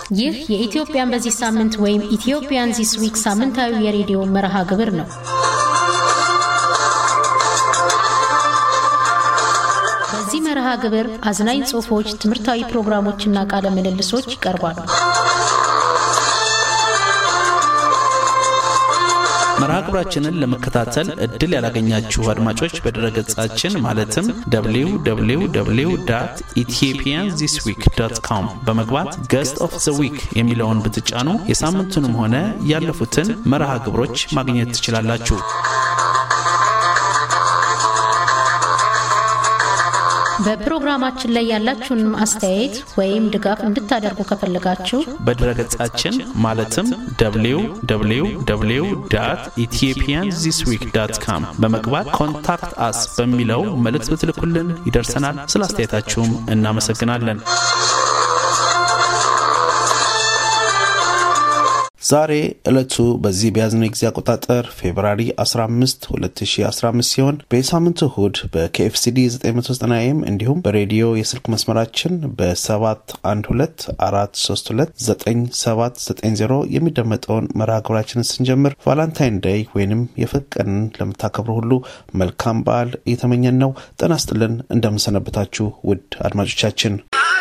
ይህ የኢትዮጵያን በዚህ ሳምንት ወይም ኢትዮጵያን ዚስ ዊክ ሳምንታዊ የሬዲዮ መርሃ ግብር ነው። በዚህ መርሃ ግብር አዝናኝ ጽሑፎች፣ ትምህርታዊ ፕሮግራሞችና ቃለ ምልልሶች ይቀርባሉ። መርሃ ግብራችንን ለመከታተል እድል ያላገኛችሁ አድማጮች በድረገጻችን ማለትም www ኢትዮጵያን ዚስ ዊክ ዶት ኮም በመግባት ገስት ኦፍ ዘ ዊክ የሚለውን ብትጫኑ የሳምንቱንም ሆነ ያለፉትን መርሃ ግብሮች ማግኘት ትችላላችሁ። በፕሮግራማችን ላይ ያላችሁን አስተያየት ወይም ድጋፍ እንድታደርጉ ከፈለጋችሁ በድረገጻችን ማለትም www ኢትዮጵያን ዚስ ዊክ ዳት ካም በመግባት ኮንታክት አስ በሚለው መልእክት ብትልኩልን ይደርሰናል። ስለ አስተያየታችሁም እናመሰግናለን። ዛሬ ዕለቱ በዚህ በያዝነው ጊዜ አቆጣጠር ፌብራሪ 15 2015 ሲሆን በየሳምንቱ እሁድ በኬኤፍሲዲ 990 ኤም እንዲሁም በሬዲዮ የስልክ መስመራችን በ7124329790 የሚደመጠውን መርሃ ግብራችንን ስንጀምር ቫላንታይን ዴይ ወይንም የፍቅርን ለምታከብሩ ሁሉ መልካም በዓል እየተመኘን ነው። ጤና ይስጥልን። እንደምንሰነበታችሁ ውድ አድማጮቻችን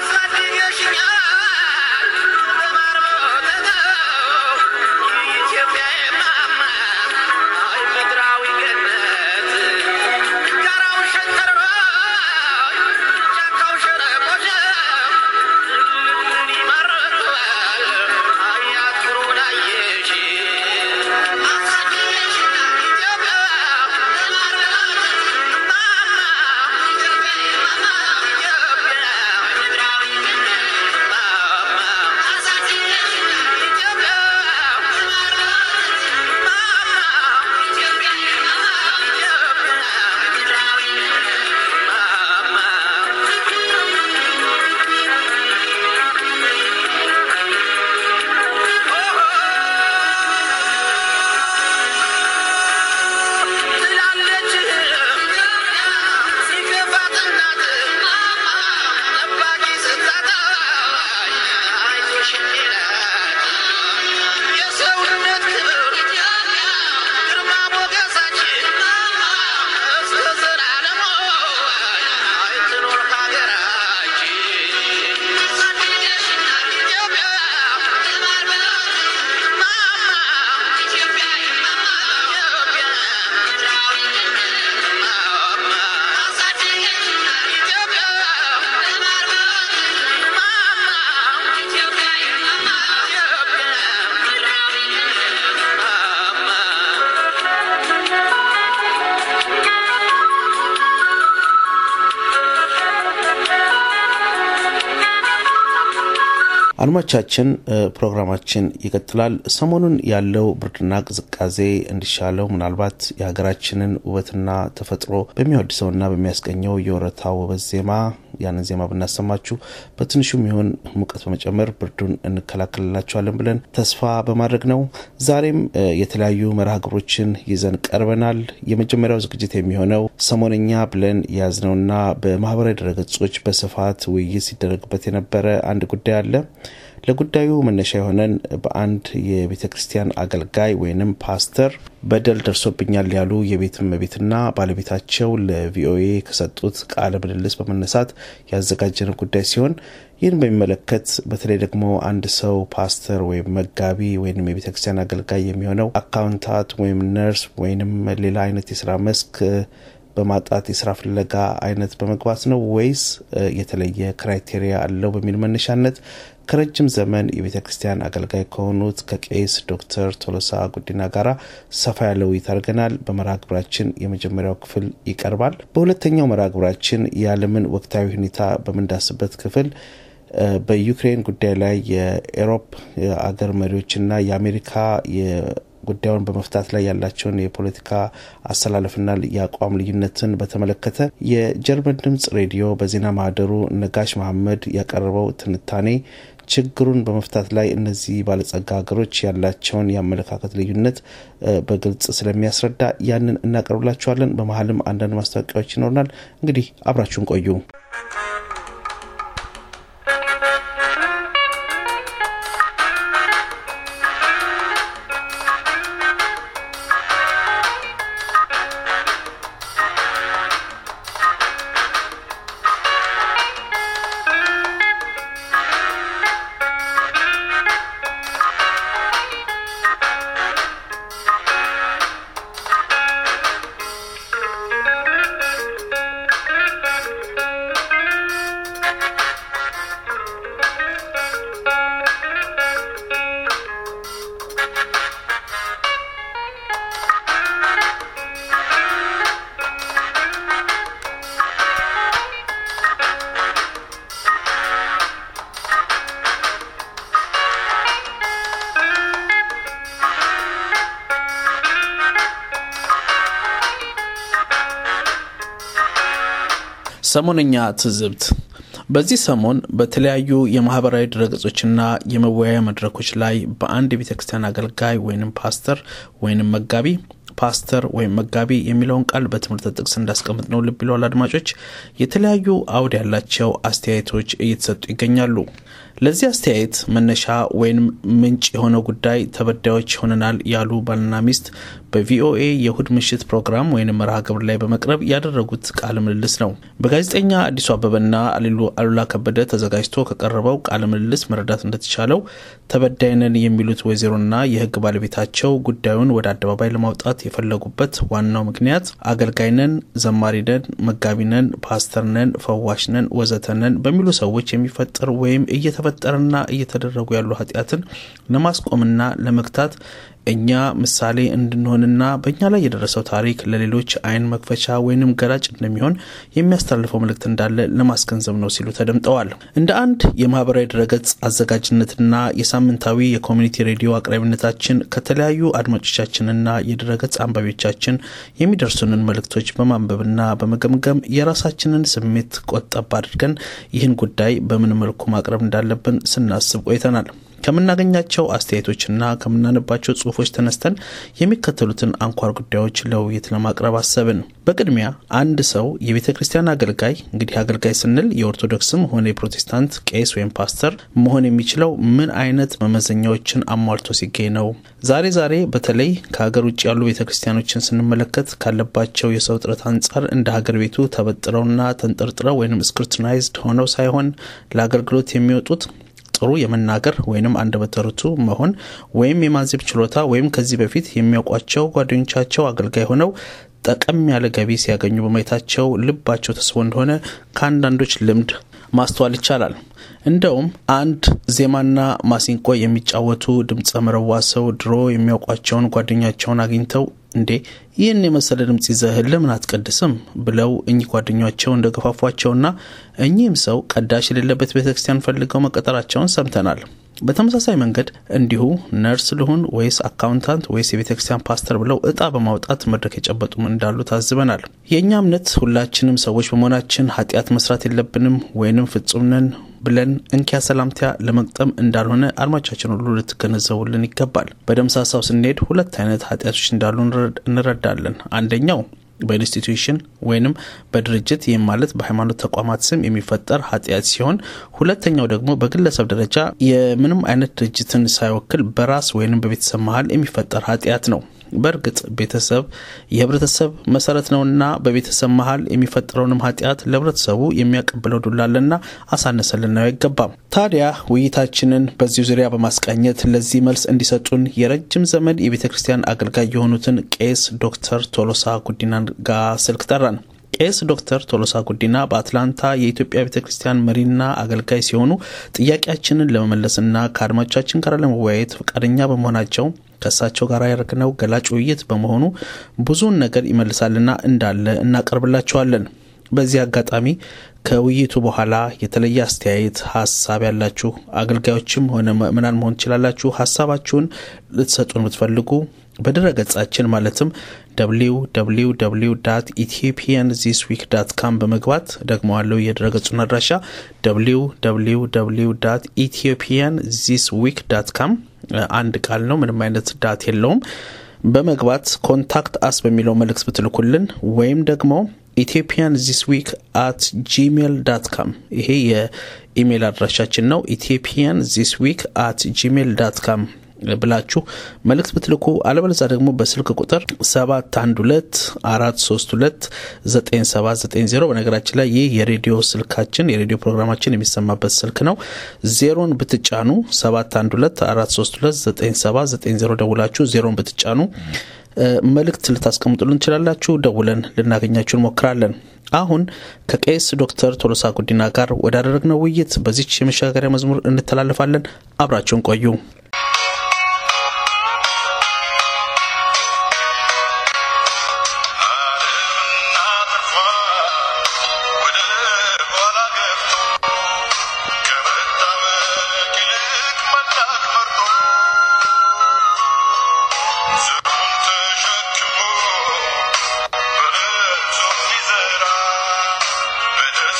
አድማቻችን ፕሮግራማችን ይቀጥላል። ሰሞኑን ያለው ብርድና ቅዝቃዜ እንዲሻለው ምናልባት የሀገራችንን ውበትና ተፈጥሮ በሚያወድሰውና በሚያስገኘው የወረታ ውበት ዜማ ያንን ዜማ ብናሰማችሁ በትንሹም ይሁን ሙቀት በመጨመር ብርዱን እንከላከልላቸዋለን ብለን ተስፋ በማድረግ ነው። ዛሬም የተለያዩ መርሃ ግብሮችን ይዘን ቀርበናል። የመጀመሪያው ዝግጅት የሚሆነው ሰሞነኛ ብለን የያዝነውና በማህበራዊ ድረገጾች በስፋት ውይይት ሲደረግበት የነበረ አንድ ጉዳይ አለ። ለጉዳዩ መነሻ የሆነን በአንድ የቤተ ክርስቲያን አገልጋይ ወይንም ፓስተር በደል ደርሶብኛል ያሉ የቤት እመቤትና ባለቤታቸው ለቪኦኤ ከሰጡት ቃለ ምልልስ በመነሳት ያዘጋጀን ጉዳይ ሲሆን ይህን በሚመለከት በተለይ ደግሞ አንድ ሰው ፓስተር ወይም መጋቢ ወይም የቤተ ክርስቲያን አገልጋይ የሚሆነው አካውንታት ወይም ነርስ ወይንም ሌላ አይነት የስራ መስክ በማጣት የስራ ፍለጋ አይነት በመግባት ነው ወይስ የተለየ ክራይቴሪያ አለው በሚል መነሻነት ከረጅም ዘመን የቤተ ክርስቲያን አገልጋይ ከሆኑት ከቄስ ዶክተር ቶሎሳ ጉዲና ጋር ሰፋ ያለ ውይይት አድርገናል። በመርሃ ግብራችን የመጀመሪያው ክፍል ይቀርባል። በሁለተኛው መርሃ ግብራችን የዓለምን ወቅታዊ ሁኔታ በምንዳስበት ክፍል በዩክሬን ጉዳይ ላይ የኤሮፕ አገር መሪዎችና የአሜሪካ ጉዳዩን በመፍታት ላይ ያላቸውን የፖለቲካ አሰላለፍና የአቋም ልዩነትን በተመለከተ የጀርመን ድምጽ ሬዲዮ በዜና ማህደሩ ነጋሽ መሐመድ ያቀረበው ትንታኔ ችግሩን በመፍታት ላይ እነዚህ ባለጸጋ ሀገሮች ያላቸውን የአመለካከት ልዩነት በግልጽ ስለሚያስረዳ ያንን እናቀርብላችኋለን። በመሀልም አንዳንድ ማስታወቂያዎች ይኖርናል። እንግዲህ አብራችሁን ቆዩ። ሰሞነኛ ትዝብት በዚህ ሰሞን በተለያዩ የማህበራዊ ድረገጾችና የመወያያ መድረኮች ላይ በአንድ የቤተ ክርስቲያን አገልጋይ ወይንም ፓስተር ወይንም መጋቢ ፓስተር ወይም መጋቢ የሚለውን ቃል በትምህርት ጥቅስ እንዳስቀምጥ ነው ልብ ይለዋል አድማጮች የተለያዩ አውድ ያላቸው አስተያየቶች እየተሰጡ ይገኛሉ ለዚህ አስተያየት መነሻ ወይም ምንጭ የሆነው ጉዳይ ተበዳዮች ሆነናል ያሉ ባልና ሚስት በቪኦኤ የእሁድ ምሽት ፕሮግራም ወይም መርሃ ግብር ላይ በመቅረብ ያደረጉት ቃለ ምልልስ ነው። በጋዜጠኛ አዲሱ አበበና አሉላ ከበደ ተዘጋጅቶ ከቀረበው ቃለ ምልልስ መረዳት እንደተቻለው ተበዳይነን የሚሉት ወይዘሮና የሕግ ባለቤታቸው ጉዳዩን ወደ አደባባይ ለማውጣት የፈለጉበት ዋናው ምክንያት አገልጋይነን፣ ዘማሪነን፣ መጋቢነን፣ ፓስተርነን፣ ፈዋሽነን፣ ወዘተነን በሚሉ ሰዎች የሚፈጠር ወይም እየተፈጠረና እየተደረጉ ያሉ ኃጢአትን ለማስቆምና ለመግታት እኛ ምሳሌ እንድንሆንና በእኛ ላይ የደረሰው ታሪክ ለሌሎች አይን መክፈቻ ወይንም ገላጭ እንደሚሆን የሚያስተላልፈው መልእክት እንዳለ ለማስገንዘብ ነው ሲሉ ተደምጠዋል። እንደ አንድ የማህበራዊ ድረገጽ አዘጋጅነትና የሳምንታዊ የኮሚኒቲ ሬዲዮ አቅራቢነታችን ከተለያዩ አድማጮቻችንና የድረገጽ አንባቢዎቻችን የሚደርሱንን መልእክቶች በማንበብና በመገምገም የራሳችንን ስሜት ቆጠብ አድርገን ይህን ጉዳይ በምን መልኩ ማቅረብ እንዳለብን ስናስብ ቆይተናል። ከምናገኛቸው አስተያየቶችና ከምናነባቸው ጽሁፎች ተነስተን የሚከተሉትን አንኳር ጉዳዮች ለውይይት ለማቅረብ አሰብን። በቅድሚያ አንድ ሰው የቤተ ክርስቲያን አገልጋይ እንግዲህ አገልጋይ ስንል የኦርቶዶክስም ሆነ የፕሮቴስታንት ቄስ ወይም ፓስተር መሆን የሚችለው ምን አይነት መመዘኛዎችን አሟልቶ ሲገኝ ነው? ዛሬ ዛሬ በተለይ ከሀገር ውጭ ያሉ ቤተ ክርስቲያኖችን ስንመለከት ካለባቸው የሰው ጥረት አንጻር እንደ ሀገር ቤቱ ተበጥረውና ተንጠርጥረው ወይም ስክሩትናይዝድ ሆነው ሳይሆን ለአገልግሎት የሚወጡት ጥሩ የመናገር ወይም አንደበተ ርቱዕ መሆን ወይም የማንዘብ ችሎታ ወይም ከዚህ በፊት የሚያውቋቸው ጓደኞቻቸው አገልጋይ ሆነው ጠቀም ያለ ገቢ ሲያገኙ በማየታቸው ልባቸው ተስቦ እንደሆነ ከአንዳንዶች ልምድ ማስተዋል ይቻላል። እንደውም አንድ ዜማና ማሲንቆ የሚጫወቱ ድምፀ መረዋ ሰው ድሮ የሚያውቋቸውን ጓደኛቸውን አግኝተው እንዴ ይህን የመሰለ ድምፅ ይዘህ ለምን አትቀድስም ብለው እኚህ ጓደኛቸው እንደገፋፏቸውና እኚህም ሰው ቀዳሽ የሌለበት ቤተ ክርስቲያን ፈልገው መቀጠራቸውን ሰምተናል። በተመሳሳይ መንገድ እንዲሁ ነርስ ልሁን ወይስ አካውንታንት ወይስ የቤተ ክርስቲያን ፓስተር ብለው እጣ በማውጣት መድረክ የጨበጡም እንዳሉ ታዝበናል። የእኛ እምነት ሁላችንም ሰዎች በመሆናችን ኃጢአት መስራት የለብንም ወይንም ፍጹም ነን ብለን እንኪያ ሰላምቲያ ለመቅጠም እንዳልሆነ አድማቻችን ሁሉ ልትገነዘቡልን ይገባል። በደምሳሳው ስንሄድ ሁለት አይነት ኃጢአቶች እንዳሉ እንረዳለን። አንደኛው በኢንስቲትዩሽን ወይንም በድርጅት ይህም ማለት በሃይማኖት ተቋማት ስም የሚፈጠር ኃጢአት ሲሆን ሁለተኛው ደግሞ በግለሰብ ደረጃ የምንም አይነት ድርጅትን ሳይወክል በራስ ወይንም በቤተሰብ መሀል የሚፈጠር ኃጢአት ነው። በእርግጥ ቤተሰብ የህብረተሰብ መሰረት ነውና በቤተሰብ መሀል የሚፈጠረውንም ኃጢአት ለህብረተሰቡ የሚያቀብለው ዱላለና አሳነሰን ልናየው አይገባም። ታዲያ ውይይታችንን በዚሁ ዙሪያ በማስቃኘት ለዚህ መልስ እንዲሰጡን የረጅም ዘመን የቤተ ክርስቲያን አገልጋይ የሆኑትን ቄስ ዶክተር ቶሎሳ ጉዲናን ጋር ስልክ ጠራን። ቄስ ዶክተር ቶሎሳ ጉዲና በአትላንታ የኢትዮጵያ ቤተ ክርስቲያን መሪና አገልጋይ ሲሆኑ ጥያቄያችንን ለመመለስና ከአድማጮቻችን ጋር ለመወያየት ፈቃደኛ በመሆናቸው ከእሳቸው ጋር ያደረግነው ገላጭ ውይይት በመሆኑ ብዙውን ነገር ይመልሳልና እንዳለ እናቀርብላቸዋለን። በዚህ አጋጣሚ ከውይይቱ በኋላ የተለየ አስተያየት፣ ሀሳብ ያላችሁ አገልጋዮችም ሆነ ምዕመናን መሆን ትችላላችሁ። ሀሳባችሁን ልትሰጡን ብትፈልጉ በድረ ገጻችን ማለትም www ኢትዮጵያን ዚስ ዊክ ዳት ካም በመግባት ደግሞ አለው የድረ ገጹን አድራሻ www ኢትዮጵያን ዚስ ዊክ ዳት ካም አንድ ቃል ነው፣ ምንም አይነት ዳት የለውም። በመግባት ኮንታክት አስ በሚለው መልእክት ብትልኩልን ወይም ደግሞ ኢትዮጵያን ዚስ ዊክ አት ጂሜል ዳት ካም ይሄ የኢሜይል አድራሻችን ነው። ኢትዮጵያን ዚስ ዊክ አት ጂሜል ዳት ካም ብላችሁ መልእክት ብትልኩ አለበለዛ ደግሞ በስልክ ቁጥር 712 432 9790 በነገራችን ላይ ይህ የሬዲዮ ስልካችን የሬዲዮ ፕሮግራማችን የሚሰማበት ስልክ ነው። ዜሮን ብትጫኑ 712 432 9790 ደውላችሁ ዜሮን ብትጫኑ መልእክት ልታስቀምጡልን እንችላላችሁ። ደውለን ልናገኛችሁ እንሞክራለን። አሁን ከቄስ ዶክተር ቶሎሳ ጉዲና ጋር ወዳደረግነው ውይይት በዚች የመሸጋገሪያ መዝሙር እንተላለፋለን። አብራችሁን ቆዩ። But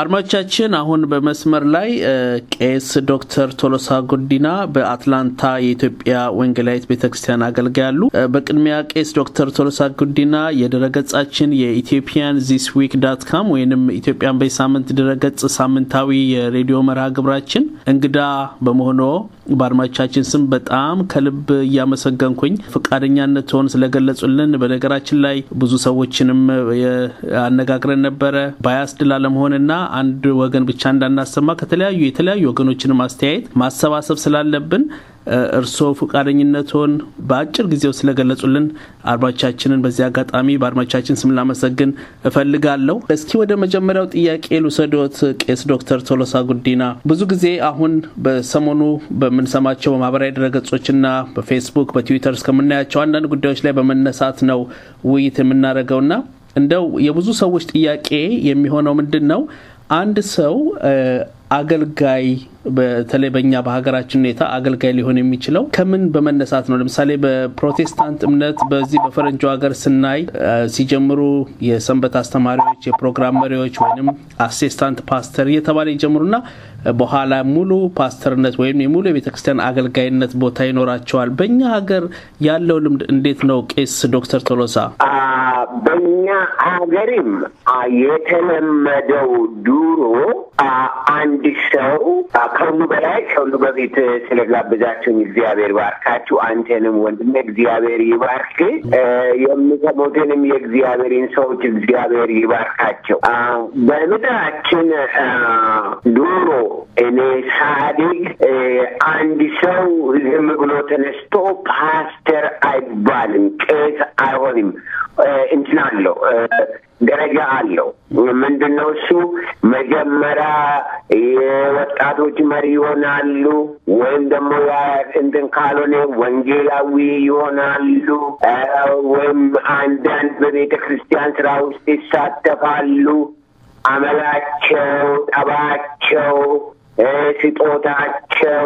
አድማጮቻችን አሁን በመስመር ላይ ቄስ ዶክተር ቶሎሳ ጉዲና በአትላንታ የኢትዮጵያ ወንጌላዊት ቤተ ክርስቲያን አገልጋይ አሉ። በቅድሚያ ቄስ ዶክተር ቶሎሳ ጉዲና የድረገጻችን የኢትዮጵያን ዚስ ዊክ ዳት ካም ወይንም ኢትዮጵያን በሳምንት ድረገጽ ሳምንታዊ የሬዲዮ መርሃ ግብራችን እንግዳ በመሆኖ በአድማጮቻችን ስም በጣም ከልብ እያመሰገንኩኝ ፈቃደኛነትዎን ስለገለጹልን። በነገራችን ላይ ብዙ ሰዎችንም አነጋግረን ነበረ ባያስድ ላለመሆንና አንድ ወገን ብቻ እንዳናሰማ ከተለያዩ የተለያዩ ወገኖችንም አስተያየት ማሰባሰብ ስላለብን እርስዎ ፈቃደኝነትዎን በአጭር ጊዜው ስለገለጹልን አድማጮቻችንን በዚህ አጋጣሚ በአድማጮቻችን ስም ላመሰግን እፈልጋለሁ። እስኪ ወደ መጀመሪያው ጥያቄ ልውሰዶት ቄስ ዶክተር ቶሎሳ ጉዲና ብዙ ጊዜ አሁን በሰሞኑ በምንሰማቸው በማህበራዊ ድረገጾችና በፌስቡክ በትዊተር እስከምናያቸው አንዳንድ ጉዳዮች ላይ በመነሳት ነው ውይይት የምናደርገውና እንደው የብዙ ሰዎች ጥያቄ የሚሆነው ምንድን ነው አንድ ሰው አገልጋይ በተለይ በእኛ በሀገራችን ሁኔታ አገልጋይ ሊሆን የሚችለው ከምን በመነሳት ነው? ለምሳሌ በፕሮቴስታንት እምነት በዚህ በፈረንጆ ሀገር ስናይ ሲጀምሩ የሰንበት አስተማሪዎች፣ የፕሮግራም መሪዎች ወይም አሲስታንት ፓስተር እየተባለ ይጀምሩና በኋላ ሙሉ ፓስተርነት ወይም የሙሉ የቤተክርስቲያን አገልጋይነት ቦታ ይኖራቸዋል። በእኛ ሀገር ያለው ልምድ እንዴት ነው? ቄስ ዶክተር ቶሎሳ በእኛ ሀገርም የተለመደው ድሮ አንድ ሰው ከሁሉ በላይ ከሁሉ በፊት ስለጋብዛችሁኝ እግዚአብሔር ባርካችሁ። አንተንም ወንድሜ እግዚአብሔር ይባርክ። የሚሰሙትንም የእግዚአብሔርን ሰዎች እግዚአብሔር ይባርካቸው። በምድራችን ድሮ እኔ ሳዲግ አንድ ሰው ዝም ብሎ ተነስቶ ፓስተር አይባልም፣ ቄስ አይሆንም። እንትን አለው ደረጃ አለው። ምንድን ነው እሱ? መጀመሪያ የወጣቶች መሪ ይሆናሉ፣ ወይም ደግሞ እንትን ካልሆነ ወንጌላዊ ይሆናሉ፣ ወይም አንዳንድ በቤተ ክርስቲያን ስራ ውስጥ ይሳተፋሉ። አመላቸው፣ ጠባቸው፣ ስጦታቸው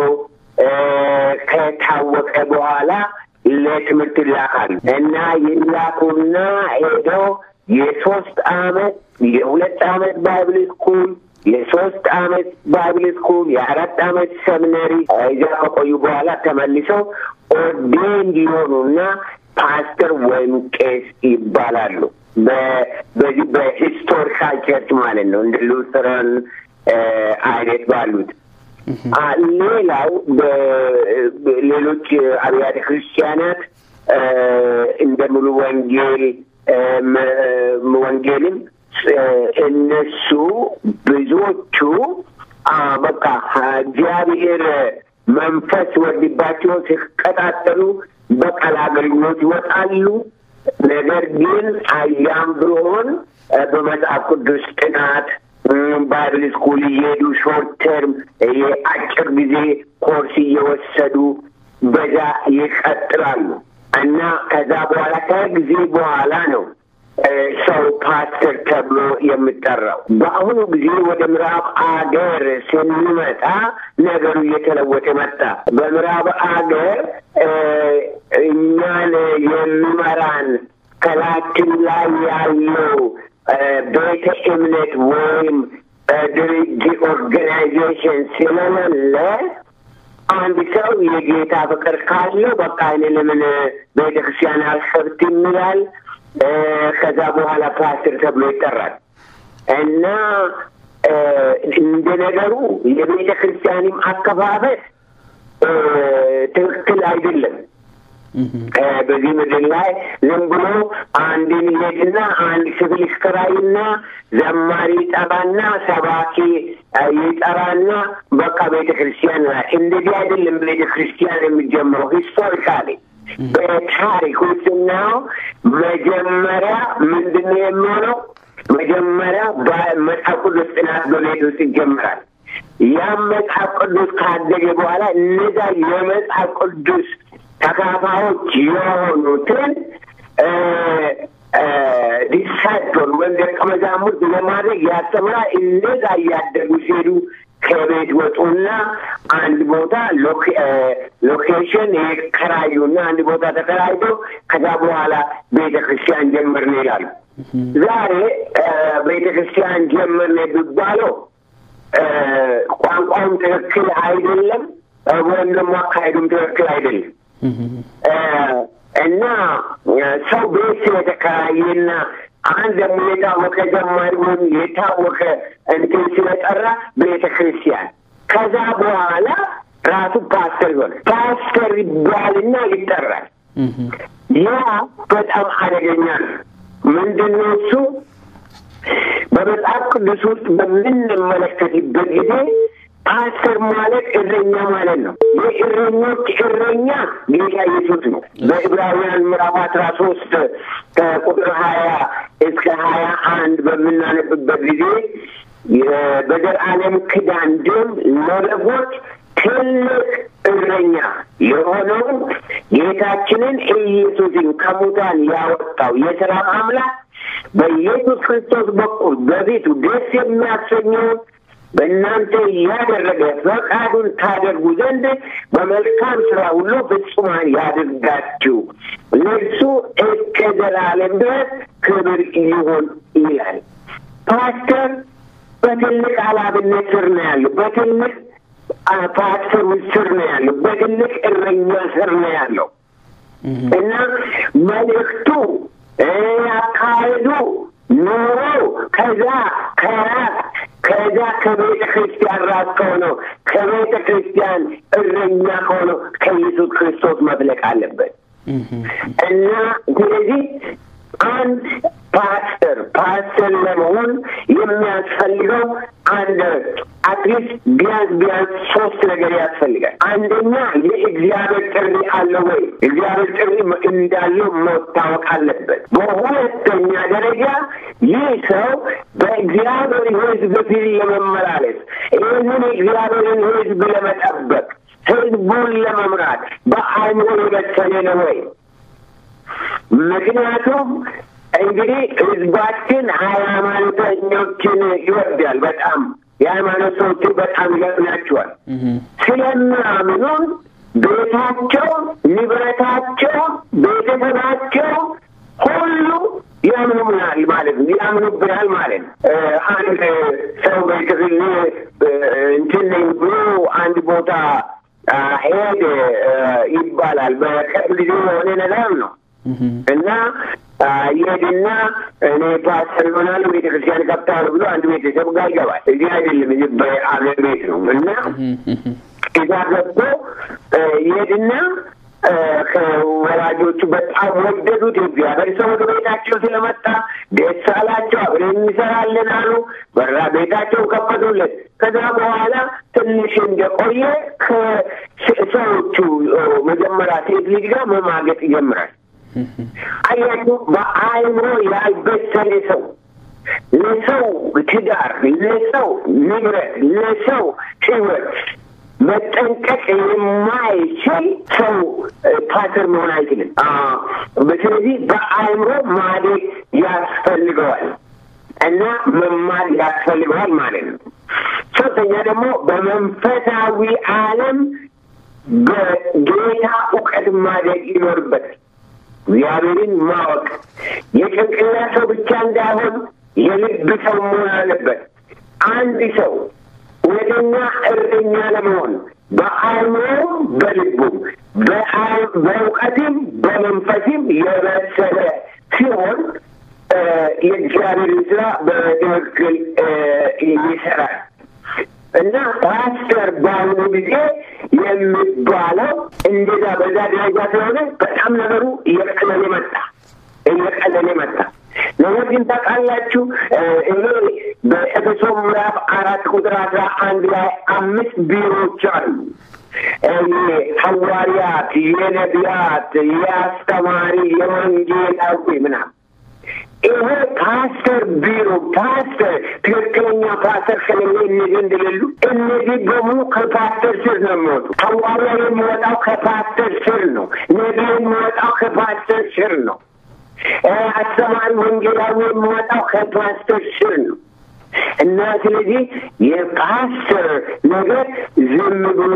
ከታወቀ በኋላ ለትምህርት ይላካሉ እና ይላኩና ሄደው የሶስት አመት የሁለት አመት ባይብል ስኩል የሶስት አመት ባይብል ስኩል የአራት አመት ሰሚነሪ እዛ ከቆዩ በኋላ ተመልሰው ኦርዴን እንዲሆኑና ፓስተር ወይም ቄስ ይባላሉ። በዚህ በሂስቶሪካል ቸርች ማለት ነው እንደ ሉተራን አይነት ባሉት ሌላው በሌሎች አብያተ ክርስቲያናት እንደ ሙሉ ወንጌል ወንጌልም እነሱ ብዙዎቹ በቃ እግዚአብሔር መንፈስ ወርድባቸው ሲቀጣጠሉ በቃል አገልግሎት ይወጣሉ። ነገር ግን አያም ቢሆን በመጽሐፍ ቅዱስ ጥናት ባይብል ስኩል እየሄዱ ሾርት ተርም የአጭር ጊዜ ኮርስ እየወሰዱ በዛ ይቀጥላሉ እና ከዛ በኋላ ከጊዜ በኋላ ነው ሰው ፓስተር ተብሎ የሚጠራው። በአሁኑ ጊዜ ወደ ምዕራብ አገር ስንመጣ ነገሩ እየተለወጠ መጣ። በምዕራብ አገር እኛን የሚመራን ከላችን ላይ ያለው ቤተ እምነት ወይም ድርጅት ኦርጋናይዜሽን ስለሌለ አንድ ሰው የጌታ ፍቅር ካለው በቃ እኔ ለምን ቤተ ክርስቲያን አልሰብትም ይላል። ከዛ በኋላ ፓስተር ተብሎ ይጠራል እና እንደ ነገሩ የቤተ ክርስቲያንም አከፋፈት ትክክል አይደለም። በዚህ ምድር ላይ ዝም ብሎ አንድን ይሄድና አንድ ክፍል ይከራይና ዘማሪ ይጠራና ሰባኪ ይጠራና በቃ ቤተ ክርስቲያን ላይ እንደዚህ አይደለም። ቤተ ክርስቲያን የሚጀምረው ሂስቶሪካሊ በታሪክ ውስጥናው መጀመሪያ ምንድን ነው የሚሆነው? መጀመሪያ በመጽሐፍ ቅዱስ ጥናት በቤት ውስጥ ይጀምራል። ያም መጽሐፍ ቅዱስ ካደገ በኋላ እነዛ የመጽሐፍ ቅዱስ ተካፋዮች የሆኑትን ዲሳይፕል ወይም ደቀ መዛሙርት ለማድረግ ያስተምራል። እነዛ እያደጉ ሲሄዱ ከቤት ወጡና አንድ ቦታ ሎኬሽን የከራዩና አንድ ቦታ ተከራይቶ ከዛ በኋላ ቤተ ክርስቲያን ጀመርን ይላሉ። ዛሬ ቤተ ክርስቲያን ጀመርን የሚባለው ቋንቋውም ትክክል አይደለም፣ ወይም ደግሞ አካሄዱም ትክክል አይደለም እና ሰው ቤት ስለተከራየና አንድ ደግሞ የታወቀ ዘማሪ ወይም የታወቀ እንትን ስለጠራ ቤተ ክርስቲያን ከዛ በኋላ ራሱ ፓስተር ይሆነ ፓስተር ይባልና ይጠራል። ያ በጣም አደገኛ ነው። ምንድን ነው እሱ? በመጽሐፍ ቅዱስ ውስጥ በምንመለከትበት ጊዜ ፓስተር ማለት እረኛ ማለት ነው። የእረኞች እረኛ ጌታ ኢየሱስ ነው። በዕብራውያን ምዕራፍ አስራ ሶስት ከቁጥር ሀያ እስከ ሀያ አንድ በምናነብበት ጊዜ በዘላለም ኪዳን ደም ለበጎች ትልቅ እረኛ የሆነውን ጌታችንን ኢየሱስን ከሙታን ያወጣው የሰላም አምላክ በኢየሱስ ክርስቶስ በኩል በፊቱ ደስ የሚያሰኘውን በእናንተ ያደረገ ፈቃዱን ታደርጉ ዘንድ በመልካም ስራ ሁሉ ፍጹማን ያድርጋችሁ፣ ለእርሱ እስከ ዘላለም ድረስ ክብር ይሁን ይላል። ፓስተር በትልቅ ኃላፊነት ስር ነው ያለው። በትልቅ ፓስተር ስር ነው ያለው። በትልቅ እረኛ ስር ነው ያለው እና መልእክቱ አካሄዱ ኑሮ ከዛ ከራስ ከዛ ከቤተ ክርስቲያን ራስ ከሆነው ከቤተ ክርስቲያን እረኛ ከሆነው ከኢየሱስ ክርስቶስ መፍለቅ አለበት እና ስለዚህ አንድ ፓስተር ፓስተር ለመሆን የሚያስፈልገው አንድ አትሊስት ቢያንስ ቢያንስ ሶስት ነገር ያስፈልጋል። አንደኛ የእግዚአብሔር ጥሪ አለ ወይ? እግዚአብሔር ጥሪ እንዳለው መታወቅ አለበት። በሁለተኛ ደረጃ ይህ ሰው በእግዚአብሔር ሕዝብ ፊት ለመመላለስ ይህንን የእግዚአብሔርን ሕዝብ ለመጠበቅ ሕዝቡን ለመምራት በአእምሮ የበሰለ ነው ወይ? ምክንያቱም እንግዲህ ህዝባችን ሃይማኖተኞችን ይወዳል። በጣም የሃይማኖት ሰዎችን በጣም ይገጥናቸዋል። ስለሚያምኑን ቤታቸው፣ ንብረታቸው፣ ቤተሰባቸው ሁሉ ያምኑብናል ማለት ነው። ያምኑብናል ማለት ነው። አንድ ሰው በክፍል እንትን ነኝ ብሎ አንድ ቦታ ሄድ ይባላል። በቅርብ ጊዜ የሆነ ነገር ነው እና ይሄድና እኔ ፓስተር ይሆናለሁ ቤተ ክርስቲያን ከብታለሁ ብሎ አንድ ቤተሰብ ጋር ይገባል። እዚህ አይደለም እዚህ በአገር ቤት ነው እና እዛ ገብቶ ይሄድና ከወላጆቹ በጣም ወደዱት። እግዚአብሔር ሰው ወደ ቤታቸው ስለመጣ ደስ አላቸው። አብረን እንሰራለን አሉ። በራ ቤታቸው ከፈቱለት። ከዛ በኋላ ትንሽ እንደቆየ ከሰዎቹ መጀመሪያ ሴት ልጅ ጋር መማገጥ ይጀምራል። አያችሁ፣ በአእምሮ ያልበሰለ ሰው ለሰው ትዳር፣ ለሰው ንብረት፣ ለሰው ሕይወት መጠንቀቅ የማይችል ሰው ፓስተር መሆን አይችልም። ስለዚህ በአእምሮ ማደግ ያስፈልገዋል እና መማር ያስፈልገዋል ማለት ነው። ሶስተኛ ደግሞ በመንፈሳዊ ዓለም በጌታ እውቀት ማደግ ይኖርበታል። እግዚአብሔርን ማወቅ የጭንቅላት ሰው ብቻ እንዳይሆን የልብ ሰው መሆን አለበት። አንድ ሰው እውነተኛ እረኛ ለመሆን በአእምሮም በልቡም በእውቀትም በመንፈስም የበሰለ ሲሆን የእግዚአብሔርን ስራ በትክክል ይሰራል እና ፓስተር በአሁኑ ጊዜ የሚባለው እንደዛ በዛ ደረጃ ስለሆነ በጣም ነገሩ እየቀለለ መጣ እየቀለለ መጣ። ነገር ግን ታውቃላችሁ እኔ በኤፌሶ ምዕራፍ አራት ቁጥር አስራ አንድ ላይ አምስት ቢሮዎች አሉ። የሐዋርያት፣ የነቢያት፣ የአስተማሪ፣ የወንጌላዊ ምናምን ይሄ ፓስተር ቢሮ ፓስተር ትክክለኛ ፓስተር ከሌለ እነዚህ እንደሌሉ እነዚህ በሙሉ ከፓስተር ስር ነው የሚወጡ። ሐዋርያ የሚወጣው ከፓስተር ስር ነው። ነቢይ የሚወጣው ከፓስተር ስር ነው። አስተማሪ ወንጌላዊ የሚወጣው ከፓስተር ስር ነው። እና ስለዚህ የፓስተር ነገር ዝም ብሎ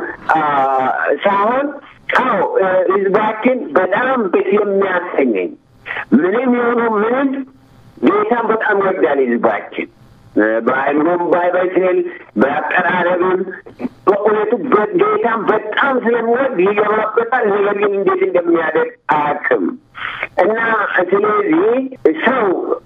ሳይሆን አዎ ህዝባችን በጣም ደስ የሚያሰኘኝ ምንም የሆኑ ምንም ጌታን በጣም ይወዳል ህዝባችን በአይምሮም ባይበስል በአቀራረብም በእውነቱ ጌታን በጣም ስለሚወድ ይገባበታል። ነገር ግን እንዴት እንደሚያደርግ አያውቅም እና ስለዚህ ሰው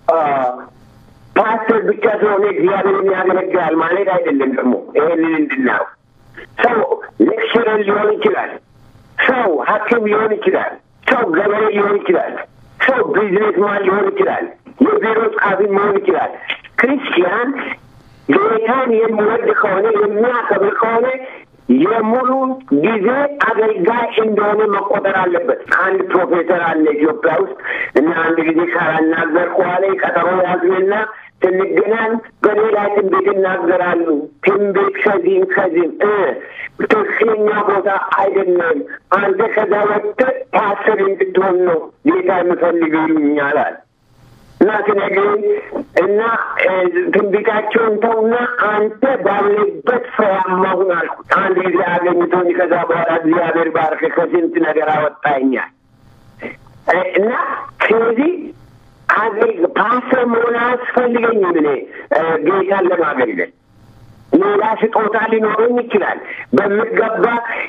ፓስተር ብቻ ስለሆነ እግዚአብሔርን ያገለግላል ማለት አይደለም። ደግሞ ይሄንን እንድናው ሰው ሌክቸረር ሊሆን ይችላል። ሰው ሐኪም ሊሆን ይችላል። ሰው ገበሬ ሊሆን ይችላል። ሰው ቢዝነስማን ሊሆን ይችላል። የቢሮ ጸሐፊ መሆን ይችላል። ክርስቲያን ጌታን የሚወድ ከሆነ የሚያከብር ከሆነ የሙሉ ጊዜ አገልጋይ እንደሆነ መቆጠር አለበት። አንድ ፕሮፌሰር አለ ኢትዮጵያ ውስጥ እና አንድ ጊዜ ካላናገርኩ በኋላ ቀጠሮ ያዝንና ስንገናኝ በሌላ ትንቢት ይናገራሉ። ትንቢት ከዚህም ከዚህም ትክክለኛ ቦታ አይደለም። አንተ ከዛ ወጥተህ ፓስተር እንድትሆን ነው ጌታ የምፈልግ ይሉኛል አለ እና ስነግረኝ እና ትንቢታቸውን ተውና አንተ ባለበት ፍሬያማ ሁን አልኩት። አንድ ጊዜ አገኝቶኝ ከዛ በኋላ እግዚአብሔር ባርክ ከስንት ነገር አወጣኛል እና ስለዚህ ፓስተር መሆን አያስፈልገኝም እኔ ጌታን ለማገልገል ሌላ ስጦታ ሊኖረኝ ይችላል። በሚገባ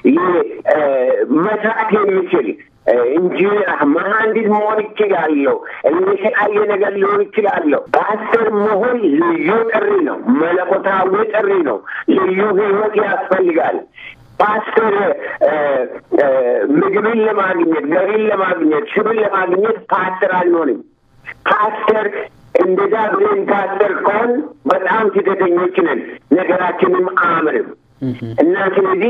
መስራት የሚችል ኢንጂነር፣ መሀንዲስ መሆን ይችላለሁ። የተለያየ ነገር ሊሆን ይችላለሁ። ፓስተር መሆን ልዩ ጥሪ ነው። መለኮታዊ ጥሪ ነው። ልዩ ሕይወት ያስፈልጋል። ፓስተር ምግብን ለማግኘት ገቢን ለማግኘት ሽብን ለማግኘት ፓስተር አንሆንም። ፓስተር እንደዛ ብለን ፓስተር ከሆን በጣም ስህተተኞች ነን። ነገራችንም አያምርም እና ስለዚህ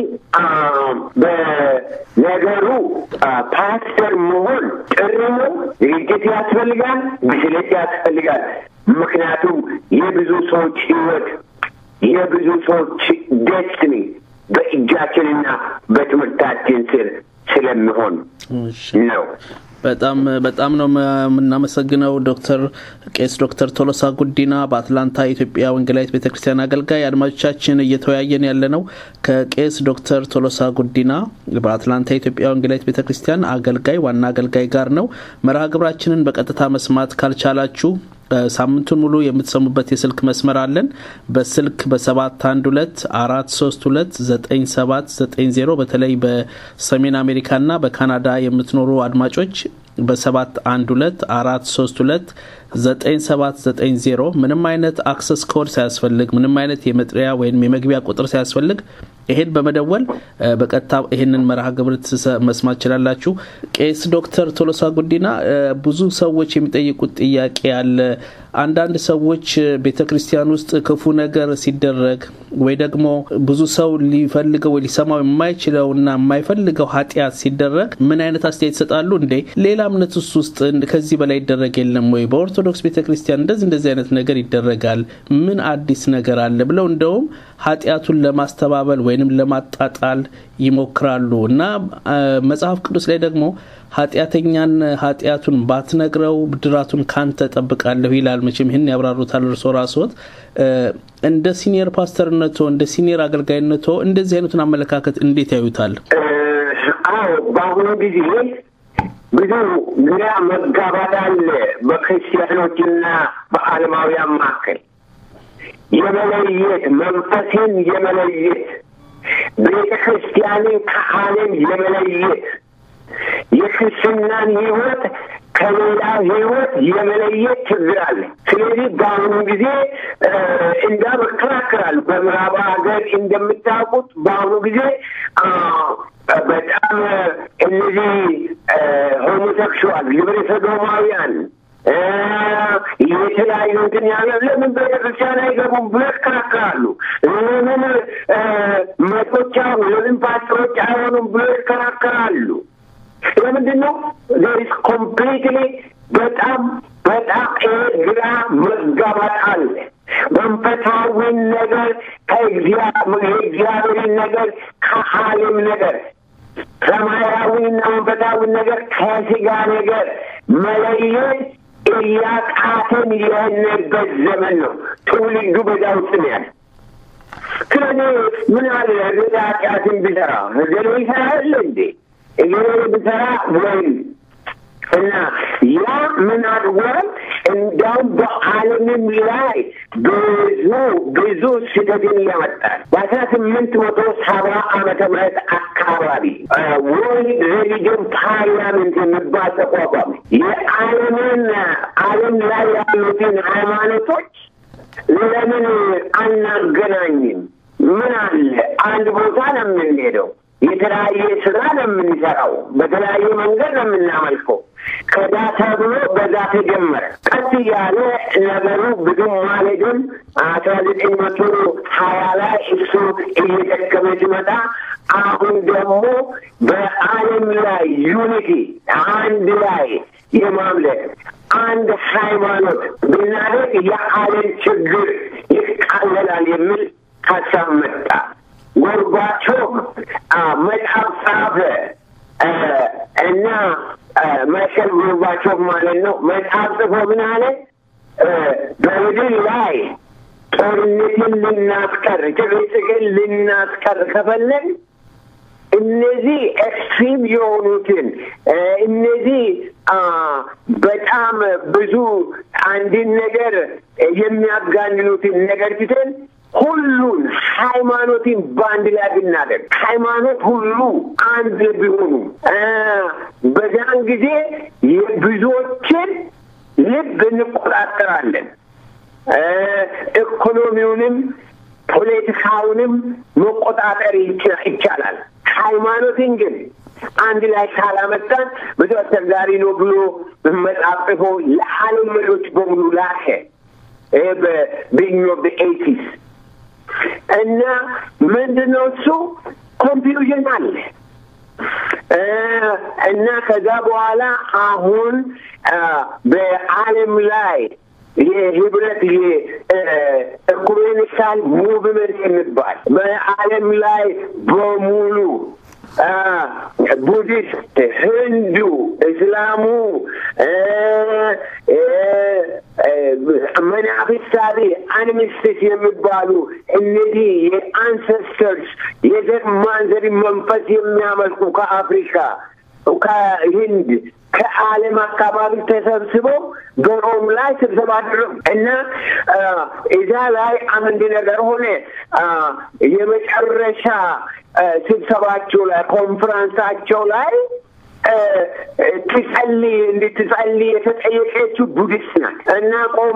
በነገሩ ፓስተር መሆን ጥሪ ነው። ዝግጅት ያስፈልጋል፣ ብስለት ያስፈልጋል። ምክንያቱም የብዙ ሰዎች ህይወት የብዙ ሰዎች ደስትኒ በእጃችንና በትምህርታችን ስር ስለሚሆን ነው። በጣም በጣም ነው የምናመሰግነው ዶክተር ቄስ ዶክተር ቶሎሳ ጉዲና በአትላንታ የኢትዮጵያ ወንጌላዊት ቤተ ክርስቲያን አገልጋይ። አድማጮቻችን እየተወያየን ያለ ነው ከቄስ ዶክተር ቶሎሳ ጉዲና በአትላንታ የኢትዮጵያ ወንጌላዊት ቤተ ክርስቲያን አገልጋይ ዋና አገልጋይ ጋር ነው። መርሃ ግብራችንን በቀጥታ መስማት ካልቻላችሁ ሳምንቱን ሙሉ የምትሰሙበት የስልክ መስመር አለን። በስልክ በሰባት አንድ ሁለት አራት ሶስት ሁለት ዘጠኝ ሰባት ዘጠኝ ዜሮ በተለይ በሰሜን አሜሪካና በካናዳ የምትኖሩ አድማጮች በሰባት አንድ ሁለት አራት ሶስት ሁለት ዘጠኝ ሰባት ዘጠኝ ዜሮ ምንም አይነት አክሰስ ኮድ ሳያስፈልግ ምንም አይነት የመጥሪያ ወይም የመግቢያ ቁጥር ሳያስፈልግ ይሄን በመደወል በቀጥታ ይሄንን መርሃ ግብር መስማት ችላላችሁ። ቄስ ዶክተር ቶሎሳ ጉዲና ብዙ ሰዎች የሚጠይቁት ጥያቄ አለ። አንዳንድ ሰዎች ቤተ ክርስቲያን ውስጥ ክፉ ነገር ሲደረግ ወይ ደግሞ ብዙ ሰው ሊፈልገው ወይ ሊሰማው የማይችለውና የማይፈልገው ኃጢአት ሲደረግ ምን አይነት አስተያየት ይሰጣሉ? እንዴ ሌላ እምነት ውስጥ ውስጥ ከዚህ በላይ ይደረግ የለም ወይ? በኦርቶዶክስ ቤተ ክርስቲያን እንደዚህ እንደዚህ አይነት ነገር ይደረጋል፣ ምን አዲስ ነገር አለ ብለው እንደውም ኃጢአቱን ለማስተባበል ወይንም ለማጣጣል ይሞክራሉ እና መጽሐፍ ቅዱስ ላይ ደግሞ ኃጢአተኛን ኃጢአቱን ባትነግረው ብድራቱን ካንተ ጠብቃለሁ ይላል። መቼም ይህን ያብራሩታል እርሶ ራስዎት። እንደ ሲኒየር ፓስተርነቶ እንደ ሲኒየር አገልጋይነቶ እንደዚህ አይነቱን አመለካከት እንዴት ያዩታል? አዎ በአሁኑ ጊዜ ብዙ ግራ መጋባት አለ በክርስቲያኖችና በዓለማውያን መካከል የመለየት መንፈስን የመለየት ቤተ ክርስቲያንን ከዓለም የመለየት የክርስትናን ሕይወት ከሌላ ሕይወት የመለየት ችግር አለ። ስለዚህ በአሁኑ ጊዜ እንዳም እከራከራል። በምዕራብ ሀገር እንደምታውቁት በአሁኑ ጊዜ በጣም እነዚህ ሆሞሴክሹዋል ግብረ ሰዶማውያን የተለያዩ እንትን ያለ ለምን ቤተክርስቲያን አይገቡም ብሎ ይከራከራሉ። ለምን መቶች አሁኑ ለምን ፓስተሮች አይሆኑም ብሎ ይከራከራሉ። ለምንድን ነው ዜሪስ ኮምፕሊትሊ በጣም በጣም ግራ መጋባት አለ። መንፈሳዊን ነገር ከእግዚአብሔርን ነገር ከዓለም ነገር ሰማያዊና መንፈሳዊ ነገር ከስጋ ነገር መለየት እያቃተን የሄድንበት ዘመን ነው። ትውልዱ በዛ ውስጥ ነው ያለ። ስለዚህ ምን አለ እገሌ ኃጢአትን ቢሰራ እገሌ ይሰራል እንዴ እገሌ ቢሰራ ወይም እና ያ ምን አድርጓል? እንዲያውም በዓለምም ላይ ብዙ ብዙ ስደትን ያመጣል። በአስራ ስምንት መቶ ሰባ ዓመተ ምህረት አካባቢ ወርልድ ሬሊጅን ፓርላሜንት የሚባል ተቋቋመ። የዓለምን ዓለም ላይ ያሉትን ሃይማኖቶች ለምን አናገናኝም? ምን አለ አንድ ቦታ ነው የምንሄደው። የተለያየ ስራ ነው የምንሰራው። በተለያየ መንገድ ነው የምናመልከው። ከዛ ተብሎ በዛ ተጀመረ። ቀስ እያለ ነገሩ ብዙም ማለድም አስራ ዘጠኝ መቶ ሀያ ላይ እሱ እየደከመ ሲመጣ አሁን ደግሞ በዓለም ላይ ዩኒቲ አንድ ላይ የማምለክ አንድ ሃይማኖት ብናደርግ የዓለም ችግር ይቃለላል የሚል ሀሳብ መጣ። ጎርባቾቭ መጽሐፍ ጻፈ እና ማይከል ጎርባቾቭ ማለት ነው። መጽሐፍ ጽፎ ምን አለ? በምድር ላይ ጦርነትን ልናስቀር፣ ጭቅጭቅን ልናስቀር ከፈለግ እነዚህ ኤክስትሪም የሆኑትን እነዚህ በጣም ብዙ አንድን ነገር የሚያጋንኑትን ነገር ትተን ሁሉን ሃይማኖትን በአንድ ላይ ብናደርግ ሃይማኖት ሁሉ አንድ ቢሆኑ በዛን ጊዜ የብዙዎችን ልብ እንቆጣጠራለን። ኢኮኖሚውንም ፖለቲካውንም መቆጣጠር ይቻላል። ሃይማኖትን ግን አንድ ላይ ካላመጣን ብዙ አስቸጋሪ ነው ብሎ መጽሐፍ ጽፎ ለዓለም መሪዎች በሙሉ ላከ። በቢግኒንግ ኦፍ ኤይቲስ እና ምንድን ነው እሱ ኮንፊውዥን አለ እና ከዛ በኋላ አሁን በዓለም ላይ የህብረት የኢኩሜኒካል ሙቭመንት የሚባል በዓለም ላይ በሙሉ ቡዲስት፣ ህንዱ፣ እስላሙ፣ መናፍስታዊ አንሚስትስ የሚባሉ እነዚህ የአንሰስተርስ የዘር ማንዘር መንፈስ የሚያመልኩ ከአፍሪካ ከህንድ ከዓለም አካባቢ ተሰብስበው በሮም ላይ ስብሰባ አደረጉ እና እዛ ላይ አንድ ነገር ሆነ። የመጨረሻ ስብሰባቸው ላይ ኮንፈረንሳቸው ላይ ትጸልይ እንድትጸልይ የተጠየቀችው ቡዲስት ናት እና ቆማ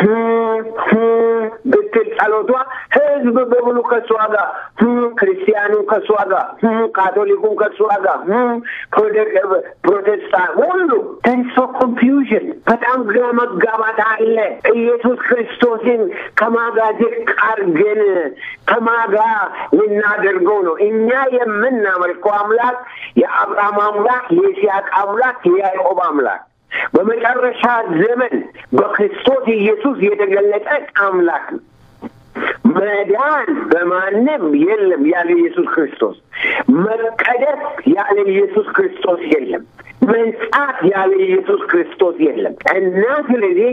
ብትል ጸሎቷ ህዝብ በሙሉ ከእሷ ጋር ክርስቲያኑ ከእሷ ጋር ካቶሊኩም ከእሷ ጋር ፕሮቴስታንት ሁሉ ተንሶ ኮንፊውዥን በጣም ግራ መጋባት አለ። ኢየሱስ ክርስቶስን ከማጋ ዝቅ አድርገን ከማጋ ልናደርገው ነው። እኛ የምናመልከው አምላክ የአብርሃም አምላክ የይስሐቅ አምላክ የያዕቆብ አምላክ በመጨረሻ ዘመን በክርስቶስ ኢየሱስ የተገለጠ አምላክ ነው። መዳን በማንም የለም ያለ ኢየሱስ ክርስቶስ። መቀደስ ያለ ኢየሱስ ክርስቶስ የለም። መንጻት ያለ ኢየሱስ ክርስቶስ የለም እና ስለዚህ